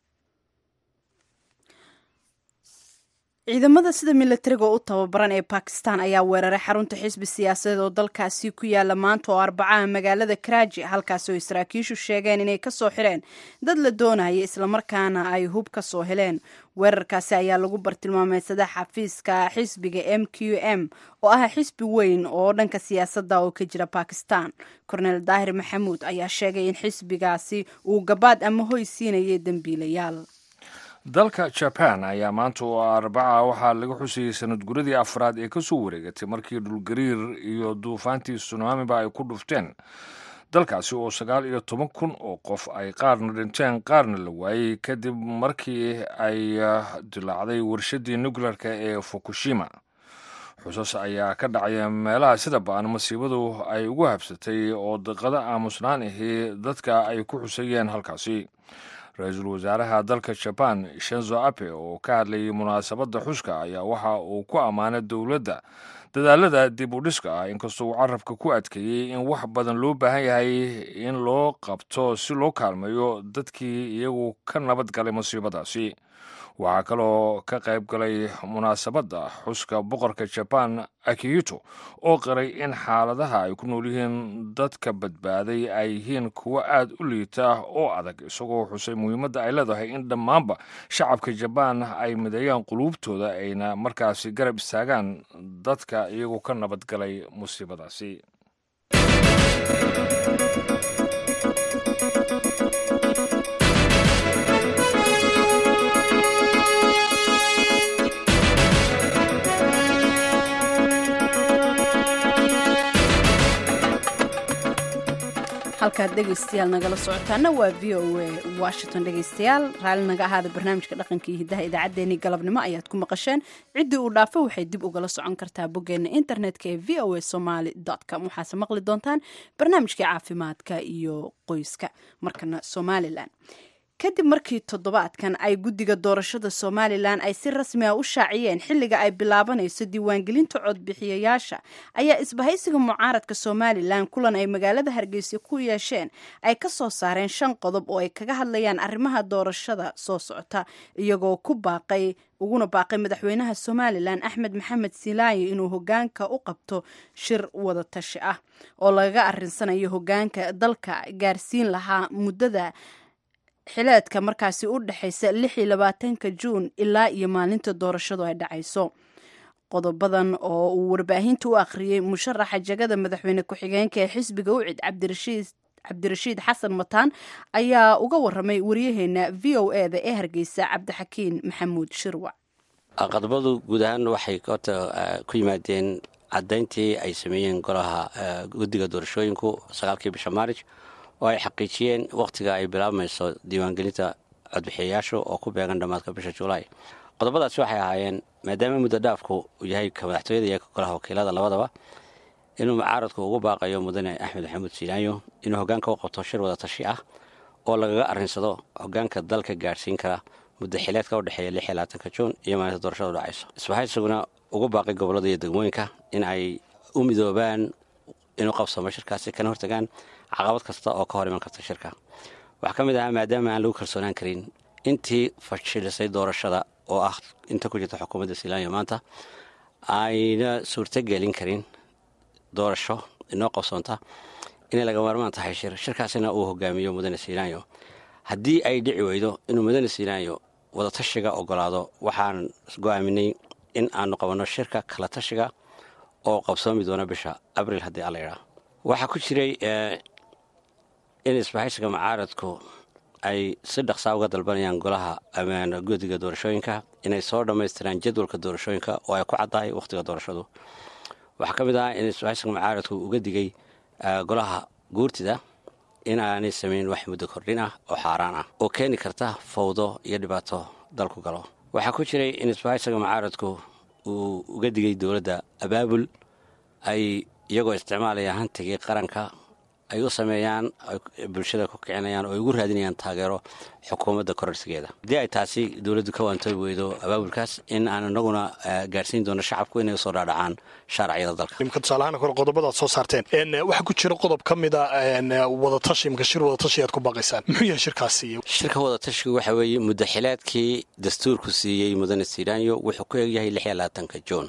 ciidamada sida milatariga u tababaran ee bakistan ayaa weeraray xarunta xisbi siyaasadeed oo dalkaasi ku yaala maanta oo arbacaha magaalada karaaji halkaasi oo saraakiishu sheegeen inay kasoo xireen dad la doonaya islamarkaana ay hub ka soo heleen weerarkaasi ayaa lagu bartilmaameysaday xafiiska xisbiga m q m oo ah xisbi weyn oo dhanka siyaasadda oo ka jira bakistan korneel daahir maxamuud ayaa sheegay in xisbigaasi uu gabaad ama hoy siinayay dembiilayaal dalka jaban ayaa maanta oo arbaca waxaa laga xusayey sanad guradii afraad ee kasoo wareegatay markii dhulgariir iyo duufaantii sunaamiba ay ku dhufteen dalkaasi oo sagaal iyo toban kun oo qof ay qaarna dhinteen qaarna la waayey kadib markii ay dilaacday warshadii nukleerka ee fukushima xusas ayaa ka dhacaya meelaha sida ba-an masiibadu ay ugu habsatay oo daqada aamusnaan ahi dadka ay ku xusayeen halkaasi ra-iisul wasaaraha dalka jaban shenzo ape oo ka hadlayay munaasabadda xuska ayaa waxa uu ku ammaanay dowladda dadaalada dib u dhiska ah inkastoo uu carabka ku adkeeyey in wax badan loo baahan yahay in loo qabto si loo kaalmeeyo dadkii iyagu ka nabad galay masiibadaasi waxaa kaloo ka qayb galay munaasabadda xuska boqorka jaban akihito oo qiray in xaaladaha ay ku nool yihiin dadka badbaaday ay yihiin kuwo aad u liita oo adag isagoo xusay muhiimadda ay leedahay in dhammaanba shacabka jabaan ay mideeyaan quluubtooda ayna markaasi garab istaagaan dadka iyagoo ka nabad galay musiibadaasi halkaad dhegaystayaal nagala socotaana waa v o a washington dhegaystayaal raalli naga ahaada barnaamijka dhaqanka iyo hiddaha idaacaddeenii galabnimo ayaad ku maqasheen ciddii uu dhaafo waxay dib ugala socon kartaa boggeena internetka ee v o a somaly com waxaase maqli doontaan barnaamijkii caafimaadka iyo qoyska markana somalilan kadib markii toddobaadkan ay guddiga doorashada somalilan ay si rasmi a u shaaciyeen xilliga ay bilaabanayso diiwaangelinta codbixiyayaasha ayaa isbahaysiga mucaaradka somalilan kulan ay magaalada hargeysa ku yeesheen ay ka soo saareen shan qodob oo ay kaga hadlayaan arrimaha doorashada soo socota iyagoo ku baaqay uguna baaqay madaxweynaha somalilan axmed maxamed silaayo inuu hogaanka u qabto shir wada tashi ah oo lagaga arinsanayo hogaanka dalka gaarsiin lahaa muddada xileedka markaasi u dhexaysa lix iyo labaatanka juun ilaa iyo maalinta doorashadu ay dhacayso qodobadan oo uu warbaahinta u akhriyey musharaxa jagada madaxweyne ku-xigeenka ee xisbiga ucid cabdirashiid cabdirashiid xasan mataan ayaa uga waramay waryaheena v o e da ee hargeysa cabdixakiin maxamuud shirwac qodobadu guud ahaan waxay horta ku yimaadeen caddayntii ay sameeyeen golaha guddiga doorashooyinku sagaalkii bisha maarij oo ay xaqiijiyeen wakhtiga ay bilaabmayso diiwaangelinta codbixiyayaashu oo ku beegan dhammaadka bisha julaay qodobadaasi waxay ahaayeen maadaama muddo dhaafku uu yahay ka madaxtooyada iyo golaha wakiilada labadaba inuu mucaaradku ugu baaqayo mudane axmed maxamuud siilaayo inuu hogaanka u qabto shir wada tashi ah oo lagaga arrinsado hogaanka dalka gaadhsiin kara muddo xileedka u dhexeeya lix iyo labaatanka juun iyo maalinta doorashadu dhacayso isbahaysaguna ugu baaqay gobollada iyo degmooyinka in ay u midoobaan inuu qabsamo shirkaasi kana hortagaan caqabad kasta oo ka hor iman karta shirka waxaa ka mid ahaa maadaama aan lagu kalsoonaan karin intii fashilisay doorashada oo ah inta ku jirta xukuumadda silaanya maanta ayna suurto gelin karin doorasho inoo qabsoonta inay laga maarmaan tahay shir shirkaasina uu hogaamiyo mudane siinaanyo haddii ay dhici weydo inuu mudane siinaanyo wadatashiga ogolaado waxaan go-aaminay in aanu qabanno shirka kala tashiga oo qabsoomi doona bisha abril haddii alla yidhaa waxaa ku jiray in isbahaysiga mucaaradku ay si dhaqsaa uga dalbanayaan golaha amaan guddiga doorashooyinka inay soo dhammaystiraan jadwalka doorashooyinka oo ay ku caddahay wakhtiga doorashadu waxaa ka mid ah in isbahaysiga mucaaradku uga digay golaha guurtida in aanay samayn wax muddo kordhin ah oo xaaraan ah oo keeni karta fawdo iyo dhibaato dalku galo waxaa ku jiray in isbahaysiga mucaaradku uu uga digay dowladda abaabul ay iyagoo isticmaalaya hantigii qaranka ay u sameeyaan bulshada ku kicinayaan oo ay ugu raadinayaan taageero xukuumadda kororsigeeda haddii ay taasi dowladdu ka waantoobi weydo abaabulkaas in aan inaguna gaarsiin doono shacabku inay usoo dhaadhacaan shaaraciyada dalka imka tusaalahaan kore qodobadaad soo saarteen waxaa ku jira qodob ka mid a wadatashi imka shir wadatashi aad ku baaqaysaan muxuu yahay shirkaasi shirka wadatashigu waxa weeye muddaxileedkii dastuurku siiyey mudane sidaanyo wuxuu ku egyahay lix iyo labaatanka juun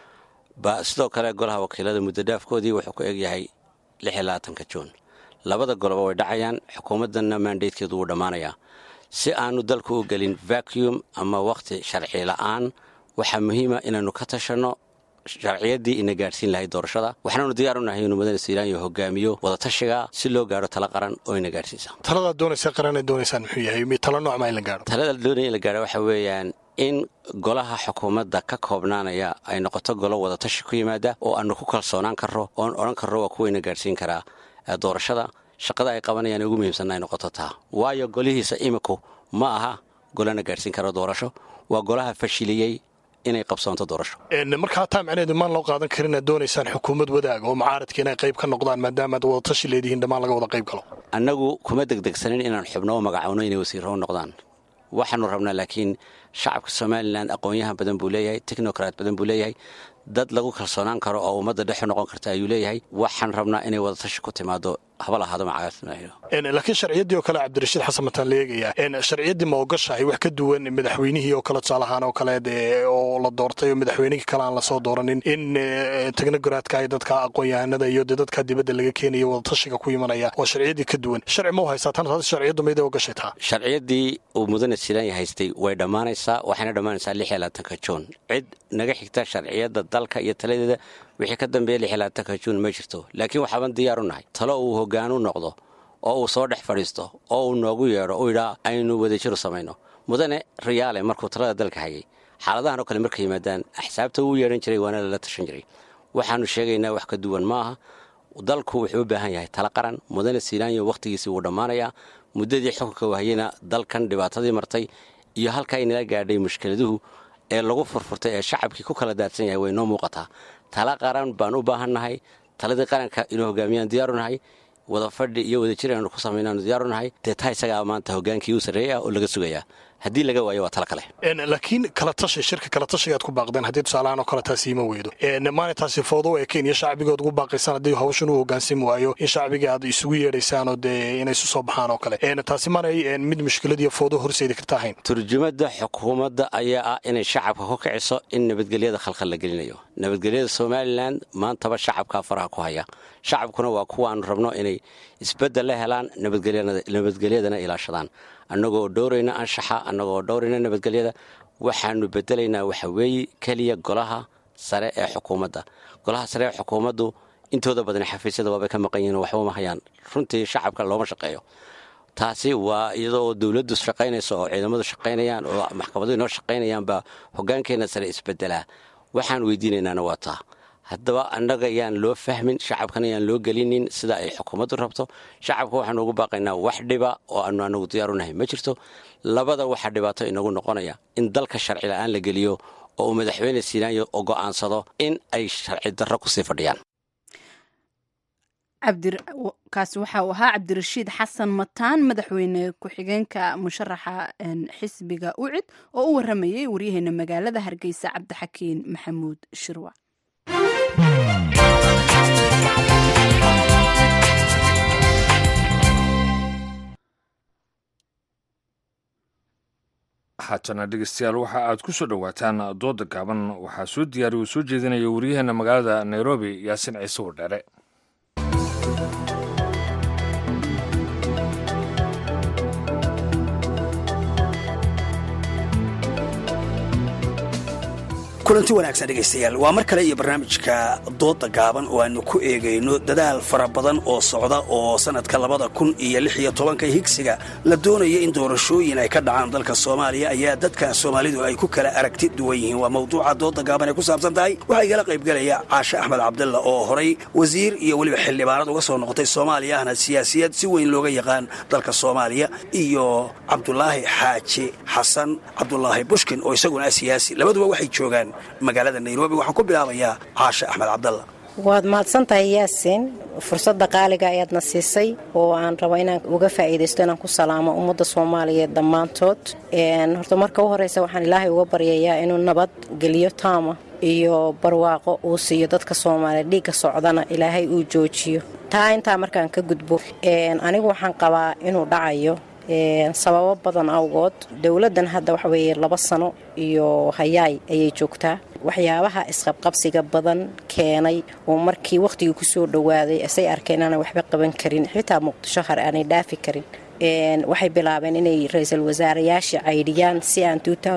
sidoo kale golaha wakiilada muddodhaafkoodii wuxuu ku egyahay lix iyo labaatanka juun labada goloba way dhacayaan xukuumaddanna maandeydkeedu wuu dhammaanayaa si aanu dalku u gelin vacuum ama wakhti sharci la'aan waxaa muhiima inaannu ka tashanno sharciyaddii ina gaadhsiin lahayd doorashada waxaanaanu diyaar u nahay inuu mudane siiraanyo hogaamiyo wadatashiga si loo gaadho tala qaran oo ina gaadhsiisa taladaad doonaysa qaranay doonaysaan muxuu yahay tala noocmaa in la gaadho talada doonaya in la gaadho waxa weeyaan in golaha xukuumadda ka koobnaanaya ay noqoto golo wadatashi ku yimaada oo aanu ku kalsoonaan karro oon odhan karro waa kuwayna gaadhsiin karaa doorashada shaqada ay qabanayaan ugu muhiimsanna ay noqoto taa waayo golihiisa iminku ma aha golana gaadhsiin karo doorasho waa golaha fashiliyey inay qabsoonto doorasho markaa taa macnaheedu maan loo qaadan karin aad doonaysaan xukuumad wadaaga oo mucaaradka inay qayb ka noqdaan maadaama aad wadatashi leedihiin dhammaan laga wada qayb galo annagu kuma degdegsanin inaan xubno u magacowno inay wasiirro u noqdaan waxaanu rabnaa laakiin shacabka somalilan aqoon-yahan badan buu leeyahay technokrat badan buu leeyahay dad lagu kalsoonaan karo oo ummadda dhexu noqon karta ayuu leeyahay waxaan rabnaa inay wadatashi ku timaado haba lahaado laakiin sharciyaddii oo kale cabdirashiid xasan mataan la eegayaa sharciyaddii ma ogashahay wax ka duwan madaxweynihii oo kale tusaalahaan oo kale oo la doortay oo madaxweynihii kale aan lasoo dooranin in technogradka ay dadka aqoon-yahanada iyo dee dadka dibadda laga keenayo wadatashiga ku imanaya waa sharciyaddii ka duwan sharci ma u haysaa tan taasi sharciyaddu mayday ogashay taa sharciyaddii uu mudane silaanya haystay way dhammaanaysaa waxayna dhammaanaysaa lix iyo labaatanka juun cid naga xigta sharciyadda dalka iyo taladeeda wixii ka dambeeya lix iyo labaatanka juun ma jirto laakiin waxaaban diyaar u nahay talo uu hoggaan u noqdo oo uu soo dhex fadhiisto oo uu noogu yeedho uu yidhaa aynu wadajiru samayno mudane riyaale markuu talada dalka hayay xaaladahan oo kale markay yimaadaan axsaabta wuu yeedhan jiray waana lala tashan jiray waxaanu sheegaynaa wax ka duwan ma aha dalku wuxuu u baahan yahay tala qaran mudane siinaanyo wakhtigiisii wuu dhammaanayaa muddadii xukunka wahayena dalkan dhibaatadii martay iyo halkaa inala gaadhay mushkiladuhu ee lagu furfurtay ee shacabkii ku kala daadsan yahay way noo muuqataa tala qaran baan u baahannahay taladii qaranka inuu hogaamiyaan diyaaru nahay wada fadhi iyo wadajir aanu ku samaynaanu diyaaru nahay dee taa isagaa maanta hogaankii u sarreeyay ah oo laga sugayaa haddii laga waayo waa tala kale laakiin kala tashi shirka kala tashigaad ku baaqdeen haddii tusaalahaan oo kale taasi ima weydo maana taasi foodo ee kenya shacbigood ugu baaqaysaan haddii hawshan uu hogaansami waayo in shacbigii aad isugu yeedhaysaanoo dee inay isu soo baxaan oo kale taasi maanay mid mushkilad iyo foodo horseedi karta ahayn turjumadda xukuumadda ayaa ah inay shacabka ku kiciso in nabadgelyada khalkhal la gelinayo nabadgelyada somalilan maantaba shacabkaa faraha ku haya shacabkuna waa kuwaanu rabno inay isbeddel la helaan nabadgelyadana ilaashadaan annagoo dhowrayna anshaxa annagoo dhowrayna nabadgelyada waxaanu bedelaynaa waxa weeye keliya golaha sare ee xukuumadda golaha sare ee xukuumaddu intooda badan xafiisyada waabay ka maqan yihiin waxba ma hayaan runtii shacabka looma shaqeeyo taasi waa iyadoo dowladdu shaqaynayso oo ciidamadu shaqaynayaan oo maxkamaduhu inoo shaqaynayaan baa hogaankeenna sare isbedelaa waxaan weydiinaynaana waa taa haddaba annaga yaan loo fahmin shacabkana yaan loo gelinin sida ay xukuumaddu rabto shacabka waxaanu ugu baaqaynaa wax dhiba oo aanu anagu diyaaru nahay ma jirto labada waxaa dhibaato inagu noqonaya in dalka sharci la'aan la geliyo oo uu madaxweyne siinaanyo oo go'aansado in ay sharci darro kusii fadhiyaan kaasi waxa uu ahaa cabdirashiid xasan mataan madaxweyne ku-xigeenka musharaxa xisbiga ucid oo u waramayay waryaheena magaalada hargeysa cabdixakiin maxamuud shirwac haatana dhegeystayaal waxa aad ku soo dhowaataan dooda gaaban waxaa soo diyaariya uu soo jeedinaya waryaheena magaalada nairobi yaasin ciise wardheere kulanti wanaagsan dhegaystayaal waa mar kale iyo barnaamijka dooda gaaban oo aanu ku eegayno dadaal fara badan oo socda oo sannadka labada kun iyo lix iyo tobanka higsiga la doonaya in doorashooyin ay ka dhacaan dalka soomaaliya ayaa dadka soomaalidu ay ku kala aragti duwan yihiin waa mawduuca dooda gaaban ay ku saabsan tahay waxaa igala qaybgelaya caashe axmed cabdalla oo horay wasiir iyo weliba xildhibaanad uga soo noqotay soomaaliya ahna siyaasiyad si weyn looga yaqaan dalka soomaaliya iyo cabdulaahi xaaji xasan cabdulaahi bushkin oo isaguna ah siyaasi labaduba waxay joogaan magaalada nairobi waxaan ku bilaabayaa caashe axmed cabdalla waad mahadsantahay yaasiin fursadda qaaliga ayaadna siisay oo aan rabo inaan uga faa'iidaysto inaan ku salaamo ummadda soomaaliyeed dhammaantood horta marka u horeysa waxaan ilaahay uga baryayaa inuu nabad geliyo taama iyo barwaaqo uu siiyo dadka soomaaliya dhiigga socdana ilaahay uu joojiyo taa intaa markaan ka gudbo anigu waxaan qabaa inuu dhacayo sababo badan awgood dowladdan hadda waxa weeye laba sano iyo hayaay ayay joogtaa waxyaabaha isqabqabsiga badan keenay oo markii wakhtigii kusoo dhowaaday asay arkeen inaanay waxba qaban karin xitaa muqdisho har aanay dhaafi karin waxay bilaabeen inay ra-iisul wasaarayaasha caydhiyaan si aan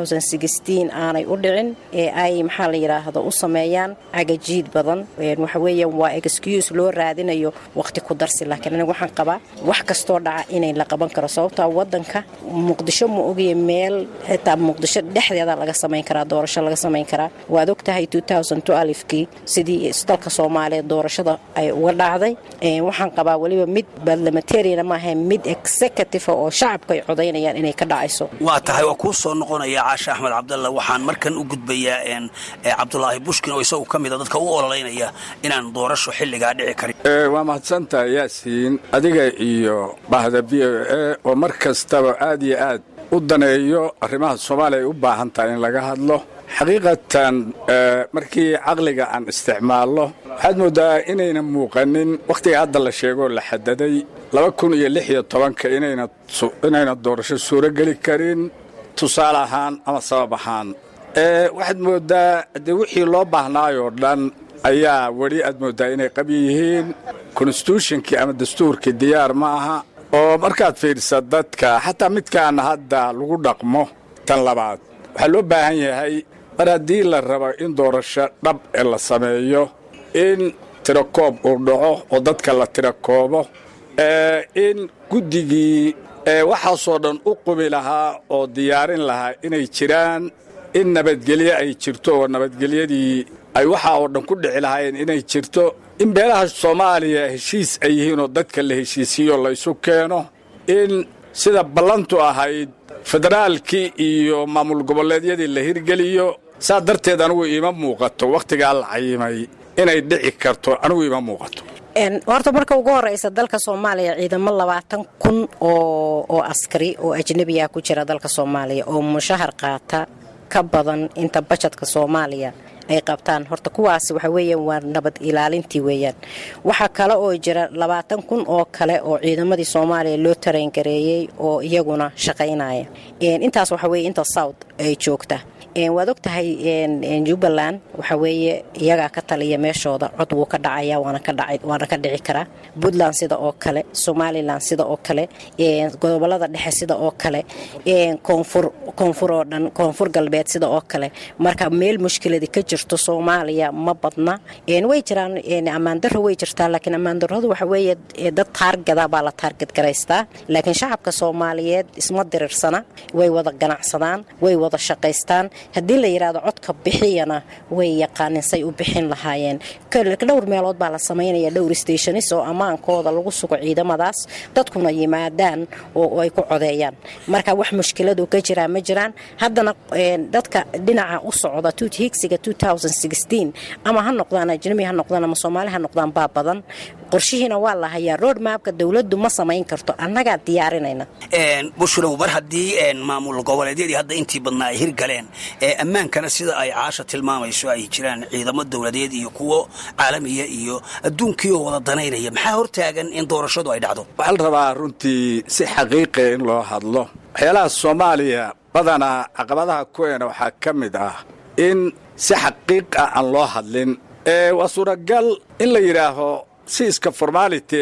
aanay u dhicin ee ay maxaa la yidhaahdo u sameeyaan cagajiid badan waxaweeyaan waa excuse loo raadinayo waqti ku darsi laakiin aniga waxaan qabaa wax kastoo dhaca inay la qaban karo sababtaa wadanka muqdisho ma ogaya meel xitaa muqdisho dhexdeeda laga samayn karaa doorasho laga samayn karaa waad ogtahay kii sidii dalka soomaaliyeed doorashada ay uga dhacday waxaan qabaa weliba mid barlamentariana maaha mid executive oo shacabka ay codaynayaan inay ka dhacayso waa tahay waa kuu soo noqonaya caashe axmed cabdalla waxaan markan u gudbayaa cabdulaahi bushkin oo isagu ka mida dadka u ololeynaya inaan doorasho xilligaa dhici karin waa mahadsantahay yaasiin adiga iyo bahda v o e oo mar kastaba aad iyo aad u daneeyo arrimaha soomaaliya ay u baahan tahay in laga hadlo xaqiiqatan markii caqliga aan isticmaalno waxaad mooddaa inayna muuqanin wakhtiga hadda la sheegoo la xadaday laba kun iyo lix iyo tobanka inayna doorasho suurogeli karin tusaale ahaan ama sabab ahaan waxaad mooddaa dee wixii loo baahnaayoo dhan ayaa weli aad mooddaa inay qabyi yihiin konstituushonkii ama dastuurkii diyaar ma aha oo markaad fiidhisa dadka xataa midkaana hadda lagu dhaqmo tan labaad waxaa loo baahan yahay mar haddii la rabo in doorasho dhab ee la sameeyo in tirakoob uu dhaco oo dadka la tirakoobo in guddigii waxaasoo dhan u qubi lahaa oo diyaarin lahaa inay jiraan in nabadgelyo ay jirto oo nabadgelyadii ay waxaa oo dhan ku dhici lahaayeen inay jirto in beelaha soomaaliya heshiis ay yihiin oo dadka la heshiisiiyo laysu keeno in sida ballantu ahayd federaalkii iyo maamul goboleedyadii la hirgeliyo saa darteed anigu iima muuqato wakhtigaa la cayimay inay dhici karto anigu iima muuqato horta marka ugu horeysa dalka soomaaliya ciidamo labaatan kun oo askari oo ajnebiya ku jira dalka soomaaliya oo mushahar qaata ka badan inta bajadka soomaaliya ay qabtaan horta kuwaas waxa weeyaan waa nabad ilaalintii weeyaan waxaa kale oo jira labaatan kun oo kale oo ciidamadii soomaaliya loo tareyngareeyey oo iyaguna shaqaynaya intaas waxa weye inta south ay joogta waad og tahay jubbaland waxa weeye iyagaa ka taliya meeshooda cod wuu ka dhacaya waana ka dhici karaa puntland sida oo kale somalilan sida oo kale gobolada dhexe sida oo kale koonfur oo dhan koonfur galbeed sida oo kale marka meel mushkiladi ka jirto soomaaliya ma badna way jiraan ammaandaro way jirtaa laakiin ammaandaradu waxa weeye dad taargada baa la taargad garaystaa laakiin shacabka soomaaliyeed isma diriirsana way wada ganacsadaan way wada shaqaystaan haddii la yidhaahdo codka bixiyana way yaqaanin say u bixin lahaayeen dhowr meelood baa la samaynaya dhowr stationis oo ammaankooda lagu sugo ciidamadaas dadkuna yimaadaan oo ay ku codeeyaan marka wax mushkiladu ka jiraa ma jiraan haddana dadka dhinaca u socda higsiga ama ha noqdaan ajnabi ha noqdaan ama soomaali ha noqdaan baa badan qorshihiina waa la hayaa road maapka dowladdu ma samayn karto annagaa diyaarinayna bushrow mar haddii maamul goboleedyadii hadda intii badnaa ay hirgaleen ammaankana sida ay caasha tilmaamayso ay jiraan ciidamo dowladeed iyo kuwo caalamiya iyo adduunkiioo wada danaynaya maxaa hortaagan in doorashadu ay dhacdo waxaa la rabaa runtii si xaqiiqiya in loo hadlo waxyaalaha soomaaliya badanaa caqabadaha kuweena waxaa ka mid ah in si xaqiiq ah aan loo hadlin waa suuragal in la yidhaaho si iska formality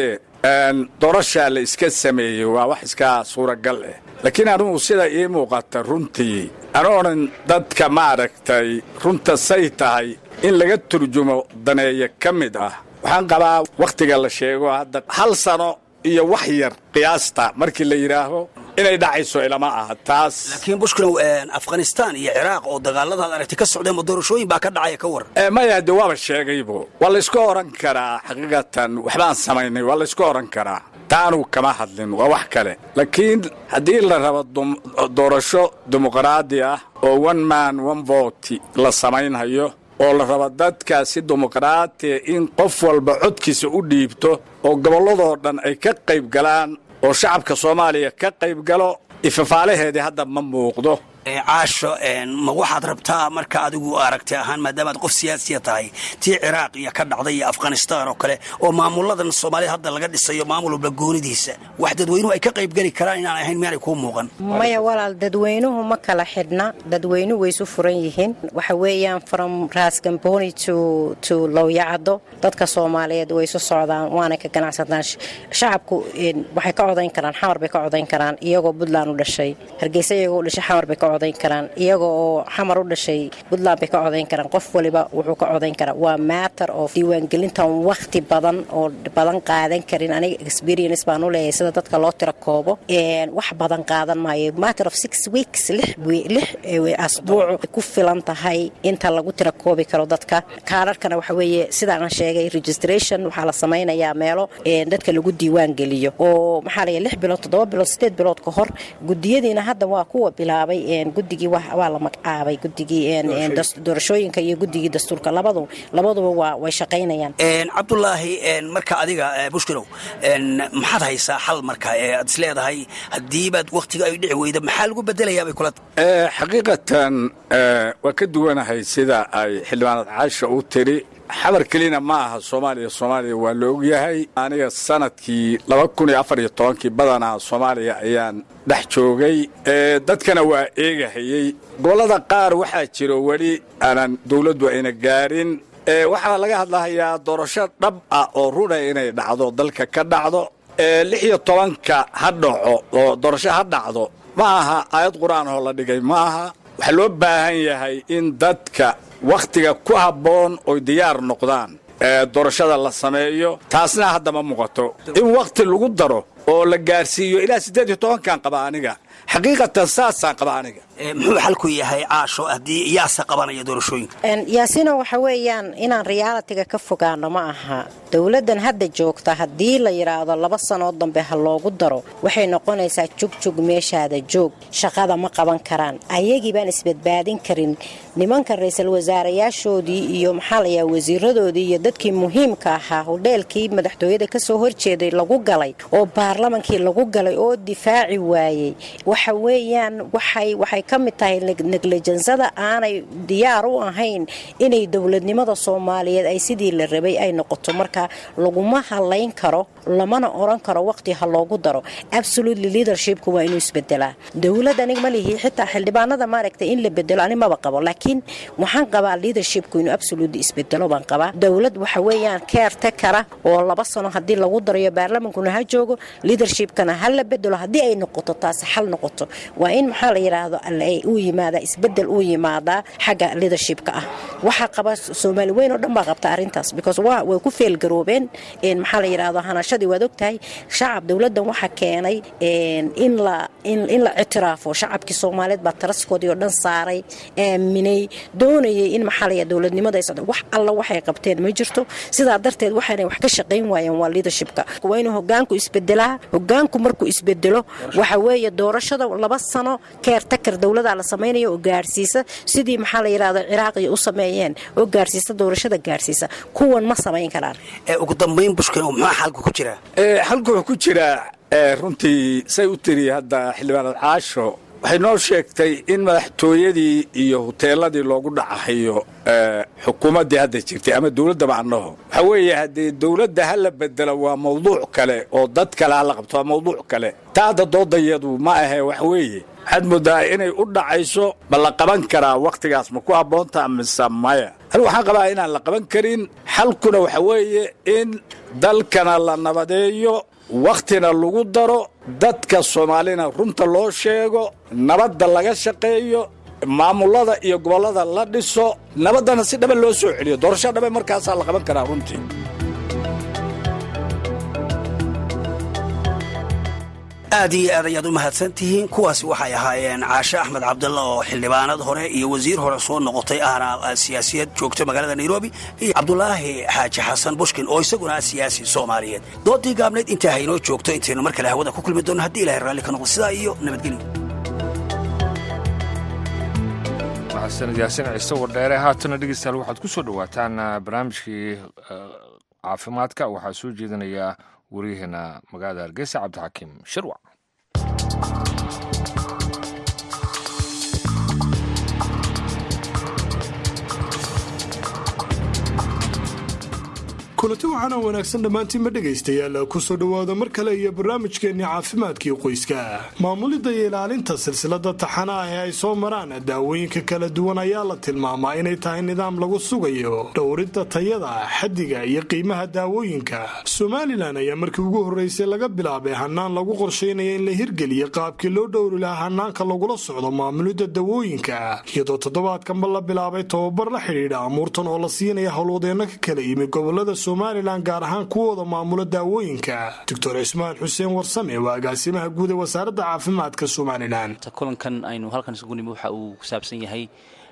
doorashaa la iska sameeyey waa wax iska suuragal ah laakiin anugu sida ii muuqata runtii ana odhan dadka maaragtay runta say tahay in laga turjumo daneeya ka mid ah waxaan qabaa wakhtiga la sheego hadda hal sano iyo wax yar qiyaasta markii la yidhaaho inay dhacayso ilama aha taas laakiin bushkilow afghanistan iyo ciraaq oo dagaaladaad aragtay ka socdeen ma doorashooyin baa ka dhacaya ka war maya de waaba sheegaybo waa layska oran karaa xaqiiqatan waxbaan samaynay waa layska oran karaa taanu kama hadlin waa wax kale laakiin haddii la rabo doorasho dimuqraadi ah oo one man one vote la samaynhayo oo la rabo dadka si dimuqraatiya in qof walba codkiisa u dhiibto oo gobolladoo dhan ay ka qayb galaan oo shacabka soomaaliya ka qayb galo ifafaalaheedii hadda ma muuqdo caasho ma waxaad rabtaa marka adigu aragti ahaan maadaamaad qof siyaasiya tahay tii ciraaq iyo ka dhacday iyo afghanistan oo kale oo maamuladan soomaalida hadda laga dhisayo maamul walba goonidiisa wax dadweynuhu ay ka qaybgeli karaan inaan ahayn miyaanay kuu muuqan maya walaal dadweynuhu ma kala xidhna dadweynuhu way isu furan yihiin waxa weeyaan from raasgamboni to to lowyacado dadka soomaaliyeed way isu socdaan waana ka ganacsadaan shacabku waxay ka codayn karaan xamar bay ka codayn karaan iyagoo puntland u dhashay hargeysa iyagoo u dhashay xamar bay ka codayn karaan iyaga oo xamar u dhashay puntland bay ka codayn karaan qof waliba wuxuu ka codayn karaa waa matter of diiwaangelintan wakhti badan oo badan qaadan karin aniga experience baan u leeyahay sida dadka loo tira koobo wax badan qaadan maayo matter of six weeks lix asbuuc ku filan tahay inta lagu tira koobi karo dadka kaararkana waxa weeye sidaan sheegay registration waxaa la samaynayaa meelo dadka lagu diiwaan geliyo oo maxaa laya lix bilood toddoba bilood sideed bilood ka hor gudiyadiina hadda waa kuwa bilaabay guddigii waa la magacaabay guddigii doorashooyinka iyo guddigii dastuurka labadu labaduba waa way shaqaynayaan cabdulaahi marka adiga bushkilow maxaad haysaa xal marka aad is leedahay haddiibaad wakhtiga ay dhici weyda maxaa lagu bedelayaa bay kula xaqiiqatan waa ka duwanahay sida ay xildhibaanad caasha u tiri xabar kelina ma aha soomaaliya soomaaliya waa la ogyahay aniga sanadkii laba kun iyo afar iyo tobankii badanaa soomaaliya ayaan dhex joogay dadkana waa eegahayey gobollada qaar waxaa jiro weli aanan dawladdu ayna gaarin waxaa laga hadlahayaa doorasho dhab ah oo runa inay dhacdo dalka ka dhacdo lix iyo tobanka ha dhaco oo doorasho ha dhacdo ma aha aayad qur-aan oo la dhigay ma aha waxaa loo baahan yahay in dadka wakhtiga ku habboon oy diyaar noqdaan doorashada la sameeyo taasna hadda ma muuqato in wakhti lagu daro oo la gaarsiiyo ilaa siddeed iyo tobankan qaba aniga xaqiiqatan saasaan qaba aniga muxuu xalku yahay caasho haddii yaasa qabanaya doorashooyinka yaasina waxa weeyaan inaan riyaalitiga ka fogaano ma aha dowladdan hadda joogta haddii la yidhaahdo laba sanoo dambe ha loogu daro waxay noqonaysaa jugjug meeshaada joog shaqada ma qaban karaan ayagii baan isbadbaadin karin nimanka ra-iisul wasaarayaashoodii iyo maxaa layaa wasiiradoodii iyo dadkii muhiimka ahaa hodheelkii madaxtooyada kasoo horjeeday lagu galay oo baarlamankii lagu galay oo difaaci waayey waxa weeyaan waxay waxay ka mid tahay neglejansada aanay diyaar u ahayn inay dowladnimada soomaaliyeed ay sidii la rabay ay noqoto marka laguma halayn karo lamana oran karo waqti ha loogu daro absolutely leadershipku waa inuu isbedelaa dowlad anig ma lihi xitaa xildhibaanada maaragtay in la bedelo ani maba qabo laakiin waxaan qabaa leadershipku inuu absolutely isbedelo baan qabaa dowlad waxa weeyaan keerte kara oo laba sano haddii lagu darayo baarlamankuna ha joogo leadershipkana ha la bedelo haddii ay noqoto taasi xal noqoto waa in maxaa la yidhaahdo uu yimaada isbedel uu yimaadaa xagga leadershipka ah waxaa qaba soomaali weyn oo dhan baa qabta arrintaas because waa way ku feelgaroobeen maxaa la yidhaahdo hanashadii waad ogtahay shacab dowladdan waxaa keenay in la in la ictiraafo shacabkii soomaaliyeed baa taraskoodii oo dhan saaray aaminay doonayay in maxaa la yidhahdo dowladnimada ay socdo wax alla waxay qabteen ma jirto sidaa darteed waxaanay wax ka shaqayn waayeen waa leadershipka waa inuu hogaanku isbedelaa hogaanku markuu isbedelo waxa weeye doorashada laba sano keertakar dowladaa la samaynayo oo gaarsiisa sidii maxaa la yidhahdo ciraaqiya u sameeyeen oo gaarsiisa doorashada gaarsiisa kuwan ma samayn karaan ugu dambayn bushkin muxuu xalku ku jiraa xalku wuxuu ku jiraa runtii say u tiri hadda xildhibaanad caasho waxay noo sheegtay in madaxtooyadii iyo huteeladii loogu dhacahayo xukuumaddii hadda jirtay ama dowladda macnaho waxaa weeye haddii dowladda ha la bedelo waa mawduuc kale oo dad kale ha la qabto waa mawduuc kale taa hadda doodayadu ma ahe wax weeye waxaad moodaa inay u dhacayso ma la qaban karaa wakhtigaas ma ku habboontaa mise maya anigu waxaan qabaa inaan la qaban karin xalkuna waxa weeye in dalkana la nabadeeyo wakhtina lagu daro dadka soomaalina runta loo sheego nabadda laga shaqeeyo maamulada iyo gobollada la dhiso nabaddana si dhaban loo soo celiyo doorasho dhaban markaasaa la qaban karaa runtii aad iyo aad ayaad u mahadsan tihiin kuwaasi waxay ahaayeen caashe axmed cabdalla oo xildhibaanad hore iyo wasiir hore soo noqotay ahna siyaasiyad joogta magaalada nairobi iyo cabdulaahi xaaji xasan bushkin oo isaguna ah siyaasi soomaaliyeed doodii gaabnayd intaa haynoo joogto intaynu mar kale hawada ku kulmi doonno haddii ilahay raalli ka noqdo sidaa iyo nabadgelyo maxasanid yaasin ciise wardheere haatana dhegeystayaal waxaad ku soo dhowaataan barnaamijkii caafimaadka waxaa soo jeedinaya waryaheena magaalada hargeysa cabdixakiim shirwac kulanti waxaana wanaagsan dhammaantiinba dhegaystayaal kusoo dhowaada mar kale iyo barnaamijkeenni caafimaadkii qoyska maamulidda iyo ilaalinta silsilada taxana ah ee ay soo maraan daawooyinka kala duwan ayaa la tilmaamaa inay tahay nidaam lagu sugayo dhowridda tayada xaddiga iyo qiimaha daawooyinka somalilan ayaa markii ugu horreysay laga bilaabay hanaan lagu qorshaynaya in la hirgeliyo qaabkii loo dhowri lahaa hanaanka lagula socdo maamulidda dawooyinka iyadoo toddobaadkanba la bilaabay tababar la xidhiidha amuurtan oo la siinaya howlwadeenno ka kala yimi gobolada somalilan gaar ahaan kuwooda maamula daawooyinka doctor cismaan xuseen warsame waa agaasimaha guud ee wasaaradda caafimaadka somalilan kulankan aynu halkan isugu nimi waxa uu ku saabsan yahay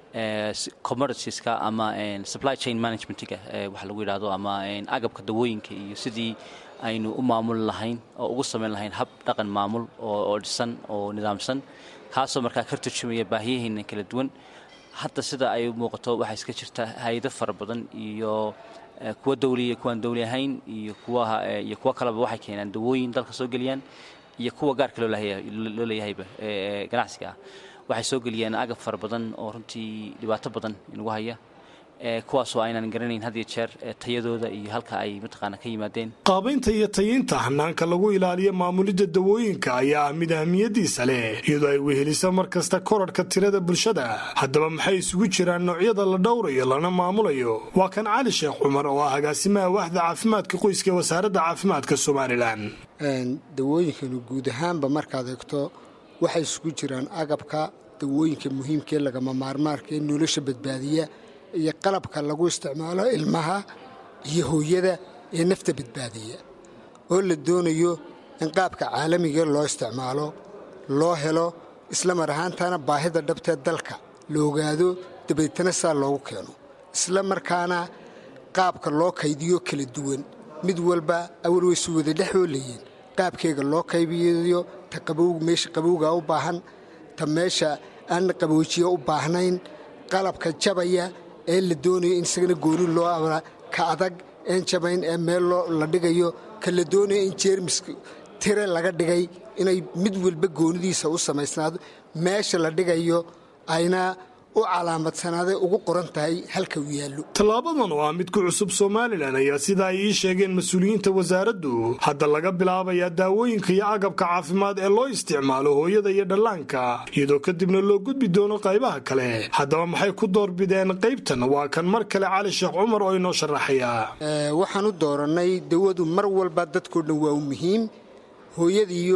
commoditieska ama supply chain managementga waxa lagu yidhahdo ama agabka dawooyinka iyo sidii aynu u maamuli lahayn oo ugu samayn lahayn hab dhaqan maamul oo dhisan oo nidaamsan kaasoo markaa ka turjumaya baahiyaheena kala duwan hadda sida ay muuqato waxaa iska jirta hay-ado fara badan iyo kuwa dawliya kuwaan dawli ahayn iyo kuwaiyo kuwo kaleba waxay keenaan dawooyin dalka soo geliyaan iyo kuwa gaarka loo leeyahayba ganacsiga ah waxay soo geliyaan agab fara badan oo runtii dhibaato badan inagu haya kuwaasoo aynaan garanayn had iyo jeer tayadooda iyo halka ay mataqaana ka yimaadeen qaabaynta iyo tayiinta hanaanka lagu ilaaliyo maamulidda dawooyinka ayaa ah mid ahmiyadiisa leh iyadoo ay wehelisa mar kasta korarhka tirada bulshada haddaba maxay isugu jiraan noocyada la dhowrayo lana maamulayo waa kan cali sheekh cumar oo ah agaasimaha waaxda caafimaadka qoyska ee wasaaradda caafimaadka somalilan dawooyinkanu guud ahaanba markaad eegto waxay isugu jiraan agabka dawooyinka muhiimkaee lagama maarmaarka ee nolosha badbaadiya iyo qalabka lagu isticmaalo ilmaha iyo hooyada ee nafta badbaadiya oo la doonayo in qaabka caalamiga loo isticmaalo loo helo isla mar ahaantana baahida dhabtee dalka la ogaado dabeetana saa loogu keeno isla markaana qaabka loo kaydiyo kala duwan mid walba awal waysu wada dhexoolayiin qaabkeega loo kaybiyo ta meesha qabowga u baahan ta meesha aan qaboojiya u baahnayn qalabka jabaya ee la doonayo in isagana gooni loo amra ka adag een jabayn ee meel la dhigayo ka la doonayo in jeermiska tire laga dhigay inay mid walba goonidiisa u samaysnaado meesha la dhigayo ayna u calaamadsanaaday ugu qoran tahay halka uu yaallo tallaabadan oo ah mid ku cusub somalilan ayaa sida ay ii sheegeen mas-uuliyiinta wasaaraddu hadda laga bilaabayaa daawooyinka iyo agabka caafimaad ee loo isticmaalo hooyada iyo dhallaanka iyadoo kadibna loo gudbi doono qaybaha kale haddaba maxay ku doorbideen qaybtan waa kan mar kale cali sheekh cumar oo inoo sharaxaya waxaan u doorannay dawadu mar walba dadkoo dhan waa u muhiim hooyada iyo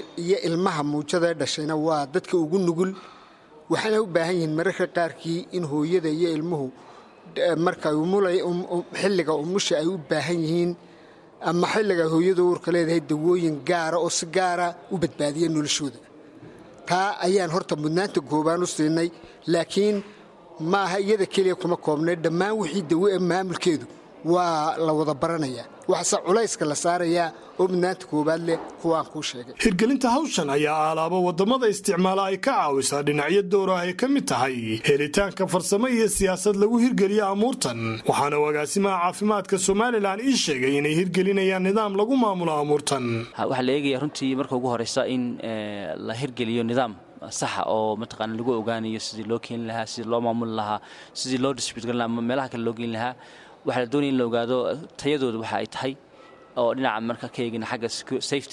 ilmaha muujada ee dhashayna waa dadka ugu nugul waxaana u baahan yihiin mararka qaarkii in hooyada iyo ilmuhu marka xilliga umusha ay u baahan yihiin ama xilliga hooyada uurka leedahay dawooyin gaara oo si gaara u badbaadiya noloshooda taa ayaan horta mudnaanta goobaan u siinay laakiin maaha iyada keliya kuma koobnay dhammaan wixii dawo ee maamulkeedu waa la wada baranayaa waxase culayska la saarayaa oo mudnaanta koowaad leh kuwaan kuu sheegay hirgelinta hawshan ayaa aalaaba waddamada isticmaala ay ka caawisaa dhinacyo dowra ay ka mid tahay helitaanka farsamo iyo siyaasad lagu hirgeliyo amuurtan waxaana agaasimaha caafimaadka somalilan ii sheegay inay hirgelinayaan nidaam lagu maamulo amuurtan waxaa la eegaya runtii marka ugu horeysa in la hirgeliyo nidaam saxa oo mataqaana lagu ogaanayo sidii loo keeni lahaa sidii loo maamuli lahaa sidii loo distribut garin lahaa meelaha kale loo geyn lahaa waxaa la doonaya in la ogaado tayadooda waxa ay tahay oo dhinaca marka ka eegina xagga safetyga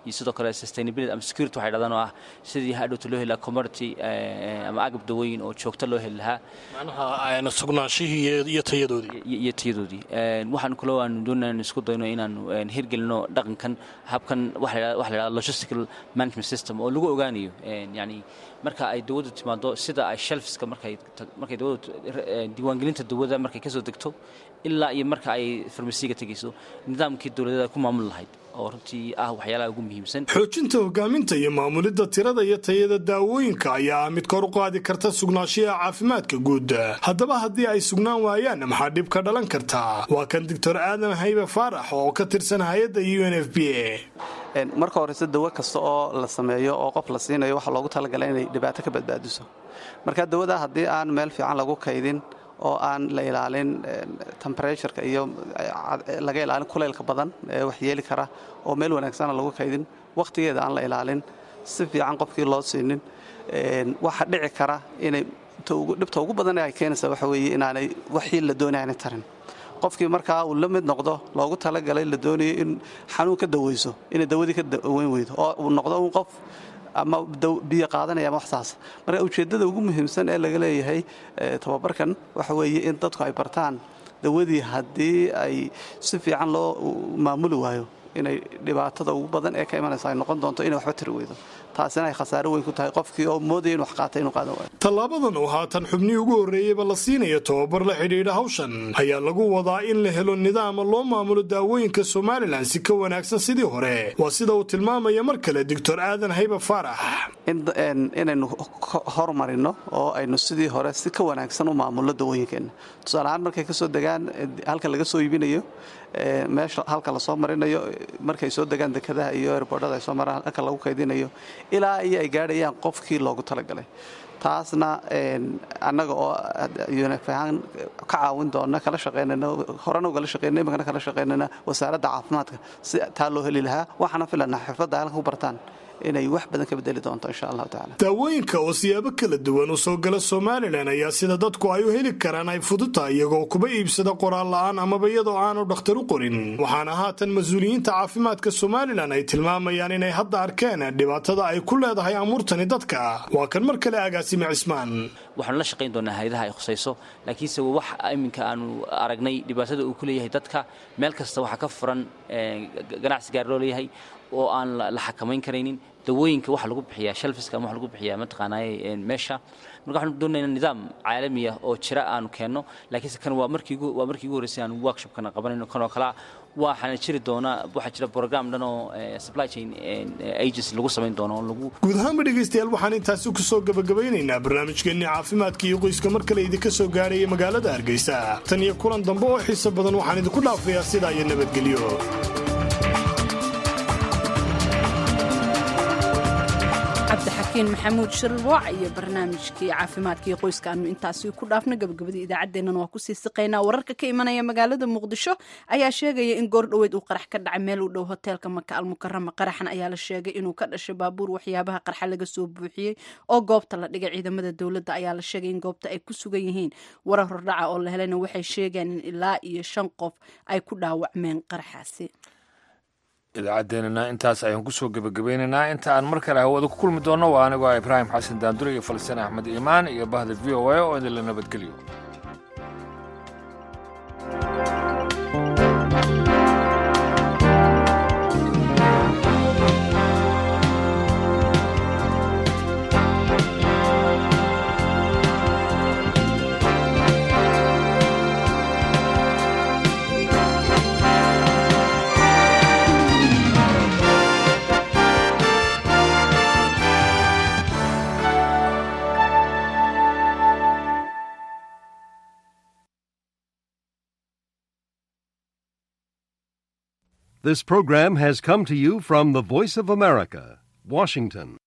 iyo sidoo kale sustainability ama security waxay dhahdaan oo ah sidii hadhowta loo heli lahaa commodity ama agab dawooyin oo joogto loo heli lahaa macnaha sugnaanshihii iyo tayadoodii iyo tayadoodii waxaan kaloo aanu doonaa in isku dayno inaanu hirgelino dhaqankan habkan waxa la yidhahda logistical management system oo lagu ogaanayo yani marka ay dawadu timaado sida ay shelfska markay markay dawadu diiwaangelinta dawada markay kasoo degto ilaa iyo marka ay farmasiga tegayso nidaamkii dowladeed ku maamul lahayd oo runtii ah waxyaalaha ugu muhiimsan xoojinta hogaaminta iyo maamulidda tirada iyo tayada daawooyinka ayaa ah mid kor u qaadi karta sugnaanshiyaha caafimaadka guud haddaba haddii ay sugnaan waayaan maxaa dhib ka dhalan kartaa waa kan doctor aadan haybe faarax oo ka tirsan hay-adda u n f b a marka horeyse dawo kasta oo la sameeyo oo qof la siinayo waxaa loogu talagalay inay dhibaato ka badbaadiso marka dawada haddii aan meel fiican lagu kaydin oo aan la ilaalin temberetureka iyo laga ilaalin kuleylka badan ee wax yeeli kara oo meel wanaagsana lagu kaydin wakhtigeeda aan la ilaalin si fiican qofkii loo siinin waxa dhici kara inay dhibta ugu badan ee ay keenaysa waxa weeye inaanay waxii la doonaya inay tarin qofkii markaa uu la mid noqdo loogu talagalay la doonayo in xanuun ka daweyso inay dawadii ka daweyn weydo oo uu noqdo un qof ama biyo qaadanaya ama waxsaas marka ujeeddada ugu muhiimsan ee laga leeyahay tababarkan waxa weeye in dadku ay bartaan dawadii haddii ay si fiican loo maamuli waayo inay dhibaatada ugu badan ee ka imanaysa ay noqon doonto inay waxba tiri weydo taasina ay khasaaro weyn ku tahay qofkii oo moodaya in wax qaatay inuu qaadan waayo tallaabadan oo haatan xubnihii ugu horreeyeyba la siinayo tababar la xidhiidha hawshan ayaa lagu wadaa in la helo nidaama loo maamulo daawooyinka somalilan si ka wanaagsan sidii hore waa sida uu tilmaamaya mar kale doctor aadan haybe faarax inaynu horumarino oo aynu sidii hore si ka wanaagsan u maamulno dawooyinkeenna tusaaleahaan markay kasoo degaan halka laga soo iibinayo meesha halka lasoo marinayo markay soo degaan dekadaha iyo erbordhada ay soo maraan halka lagu kaydinayo ilaa iyo ay gaadhayaan qofkii loogu talagalay taasna annaga oo unf ahaan ka caawin doona kala shaqaynayna horena ugala shaqaynay imikana kala shaqaynayna wasaaradda caafimaadka si taa loo heli lahaa waxaana filanaa xirfadda halka ku bartaan inay wax badan ka bedeli doonto insha allahu tacala daawooyinka oo siyaabo kala duwan u soo gala somalilan ayaa sida dadku ay u heli karaan ay fuduta iyagoo kuba iibsada qoraal la'aan amaba iyadoo aanu dhakhtar u qorin waxaana haatan mas-uuliyiinta caafimaadka somalilan ay tilmaamayaan inay hadda arkeen dhibaatada ay ku leedahay amuurtani dadka waa kan mar kale agaasime cismaan waxaanu la shaqayn doonaa hayadaha ay khusayso laakiinse wax iminka aanu aragnay dhibaatada uu ku leeyahay dadka meel kasta waxaa ka furan ganacsi gaar loo leeyahay oo aan la xakamayn karaynin dawooyinka waxa lagu bixiyaa shelfiska ama waxa lagu bixiyaa mataqaanaaye meesha marka waxaanu doonaynaa nidaam caalami ah oo jira aanu keenno laakiinse kan waa markii waa markii ugu horreysay aanu workshopkana qabanayno kan oo kalea waxaana jiri doonaa waxaa jira program dhan oo supply chain agency lagu samayn doono oo lagu guud ahaanba dhegaystayaal waxaan intaasi ku soo gabagabaynaynaa barnaamijkeenni caafimaadka iyo qoyska mar kale idinka soo gaaraya magaalada hargeysa tan iyo kulan dambe oo xiiso badan waxaan idinku dhaafayaa sidaa iyo nabadgelyo cabdixakiin maxamuud shirwaac iyo barnaamijkii caafimaadka iyo qoyska aanu intaasi ku dhaafno gabagabadii idaacaddeennan waa kusii siqaynaa wararka ka imanaya magaalada muqdisho ayaa sheegaya in goor dhoweyd uu qarax ka dhacay meel u dhow hoteelka maka almukarama qaraxan ayaa la sheegay inuu ka dhashay baabuur waxyaabaha qarxa laga soo buuxiyey oo goobta la dhigay ciidamada dowladda ayaa la sheegay in goobta ay ku sugan yihiin warar hordhaca oo la helayna waxay sheegeen in ilaa iyo shan qof ay ku dhaawacmeen qaraxaasi idaacaddeenana intaas ayaan kusoo gebagabaynaynaa inta aan mar kale hawada ku kulmi doonno waa anigoo ah ibraahim xasan daandure iyo falastiin axmed iimaan iyo bahda v o a oo idinla nabadgeliyo This program has come to you from the Voice of America, Washington.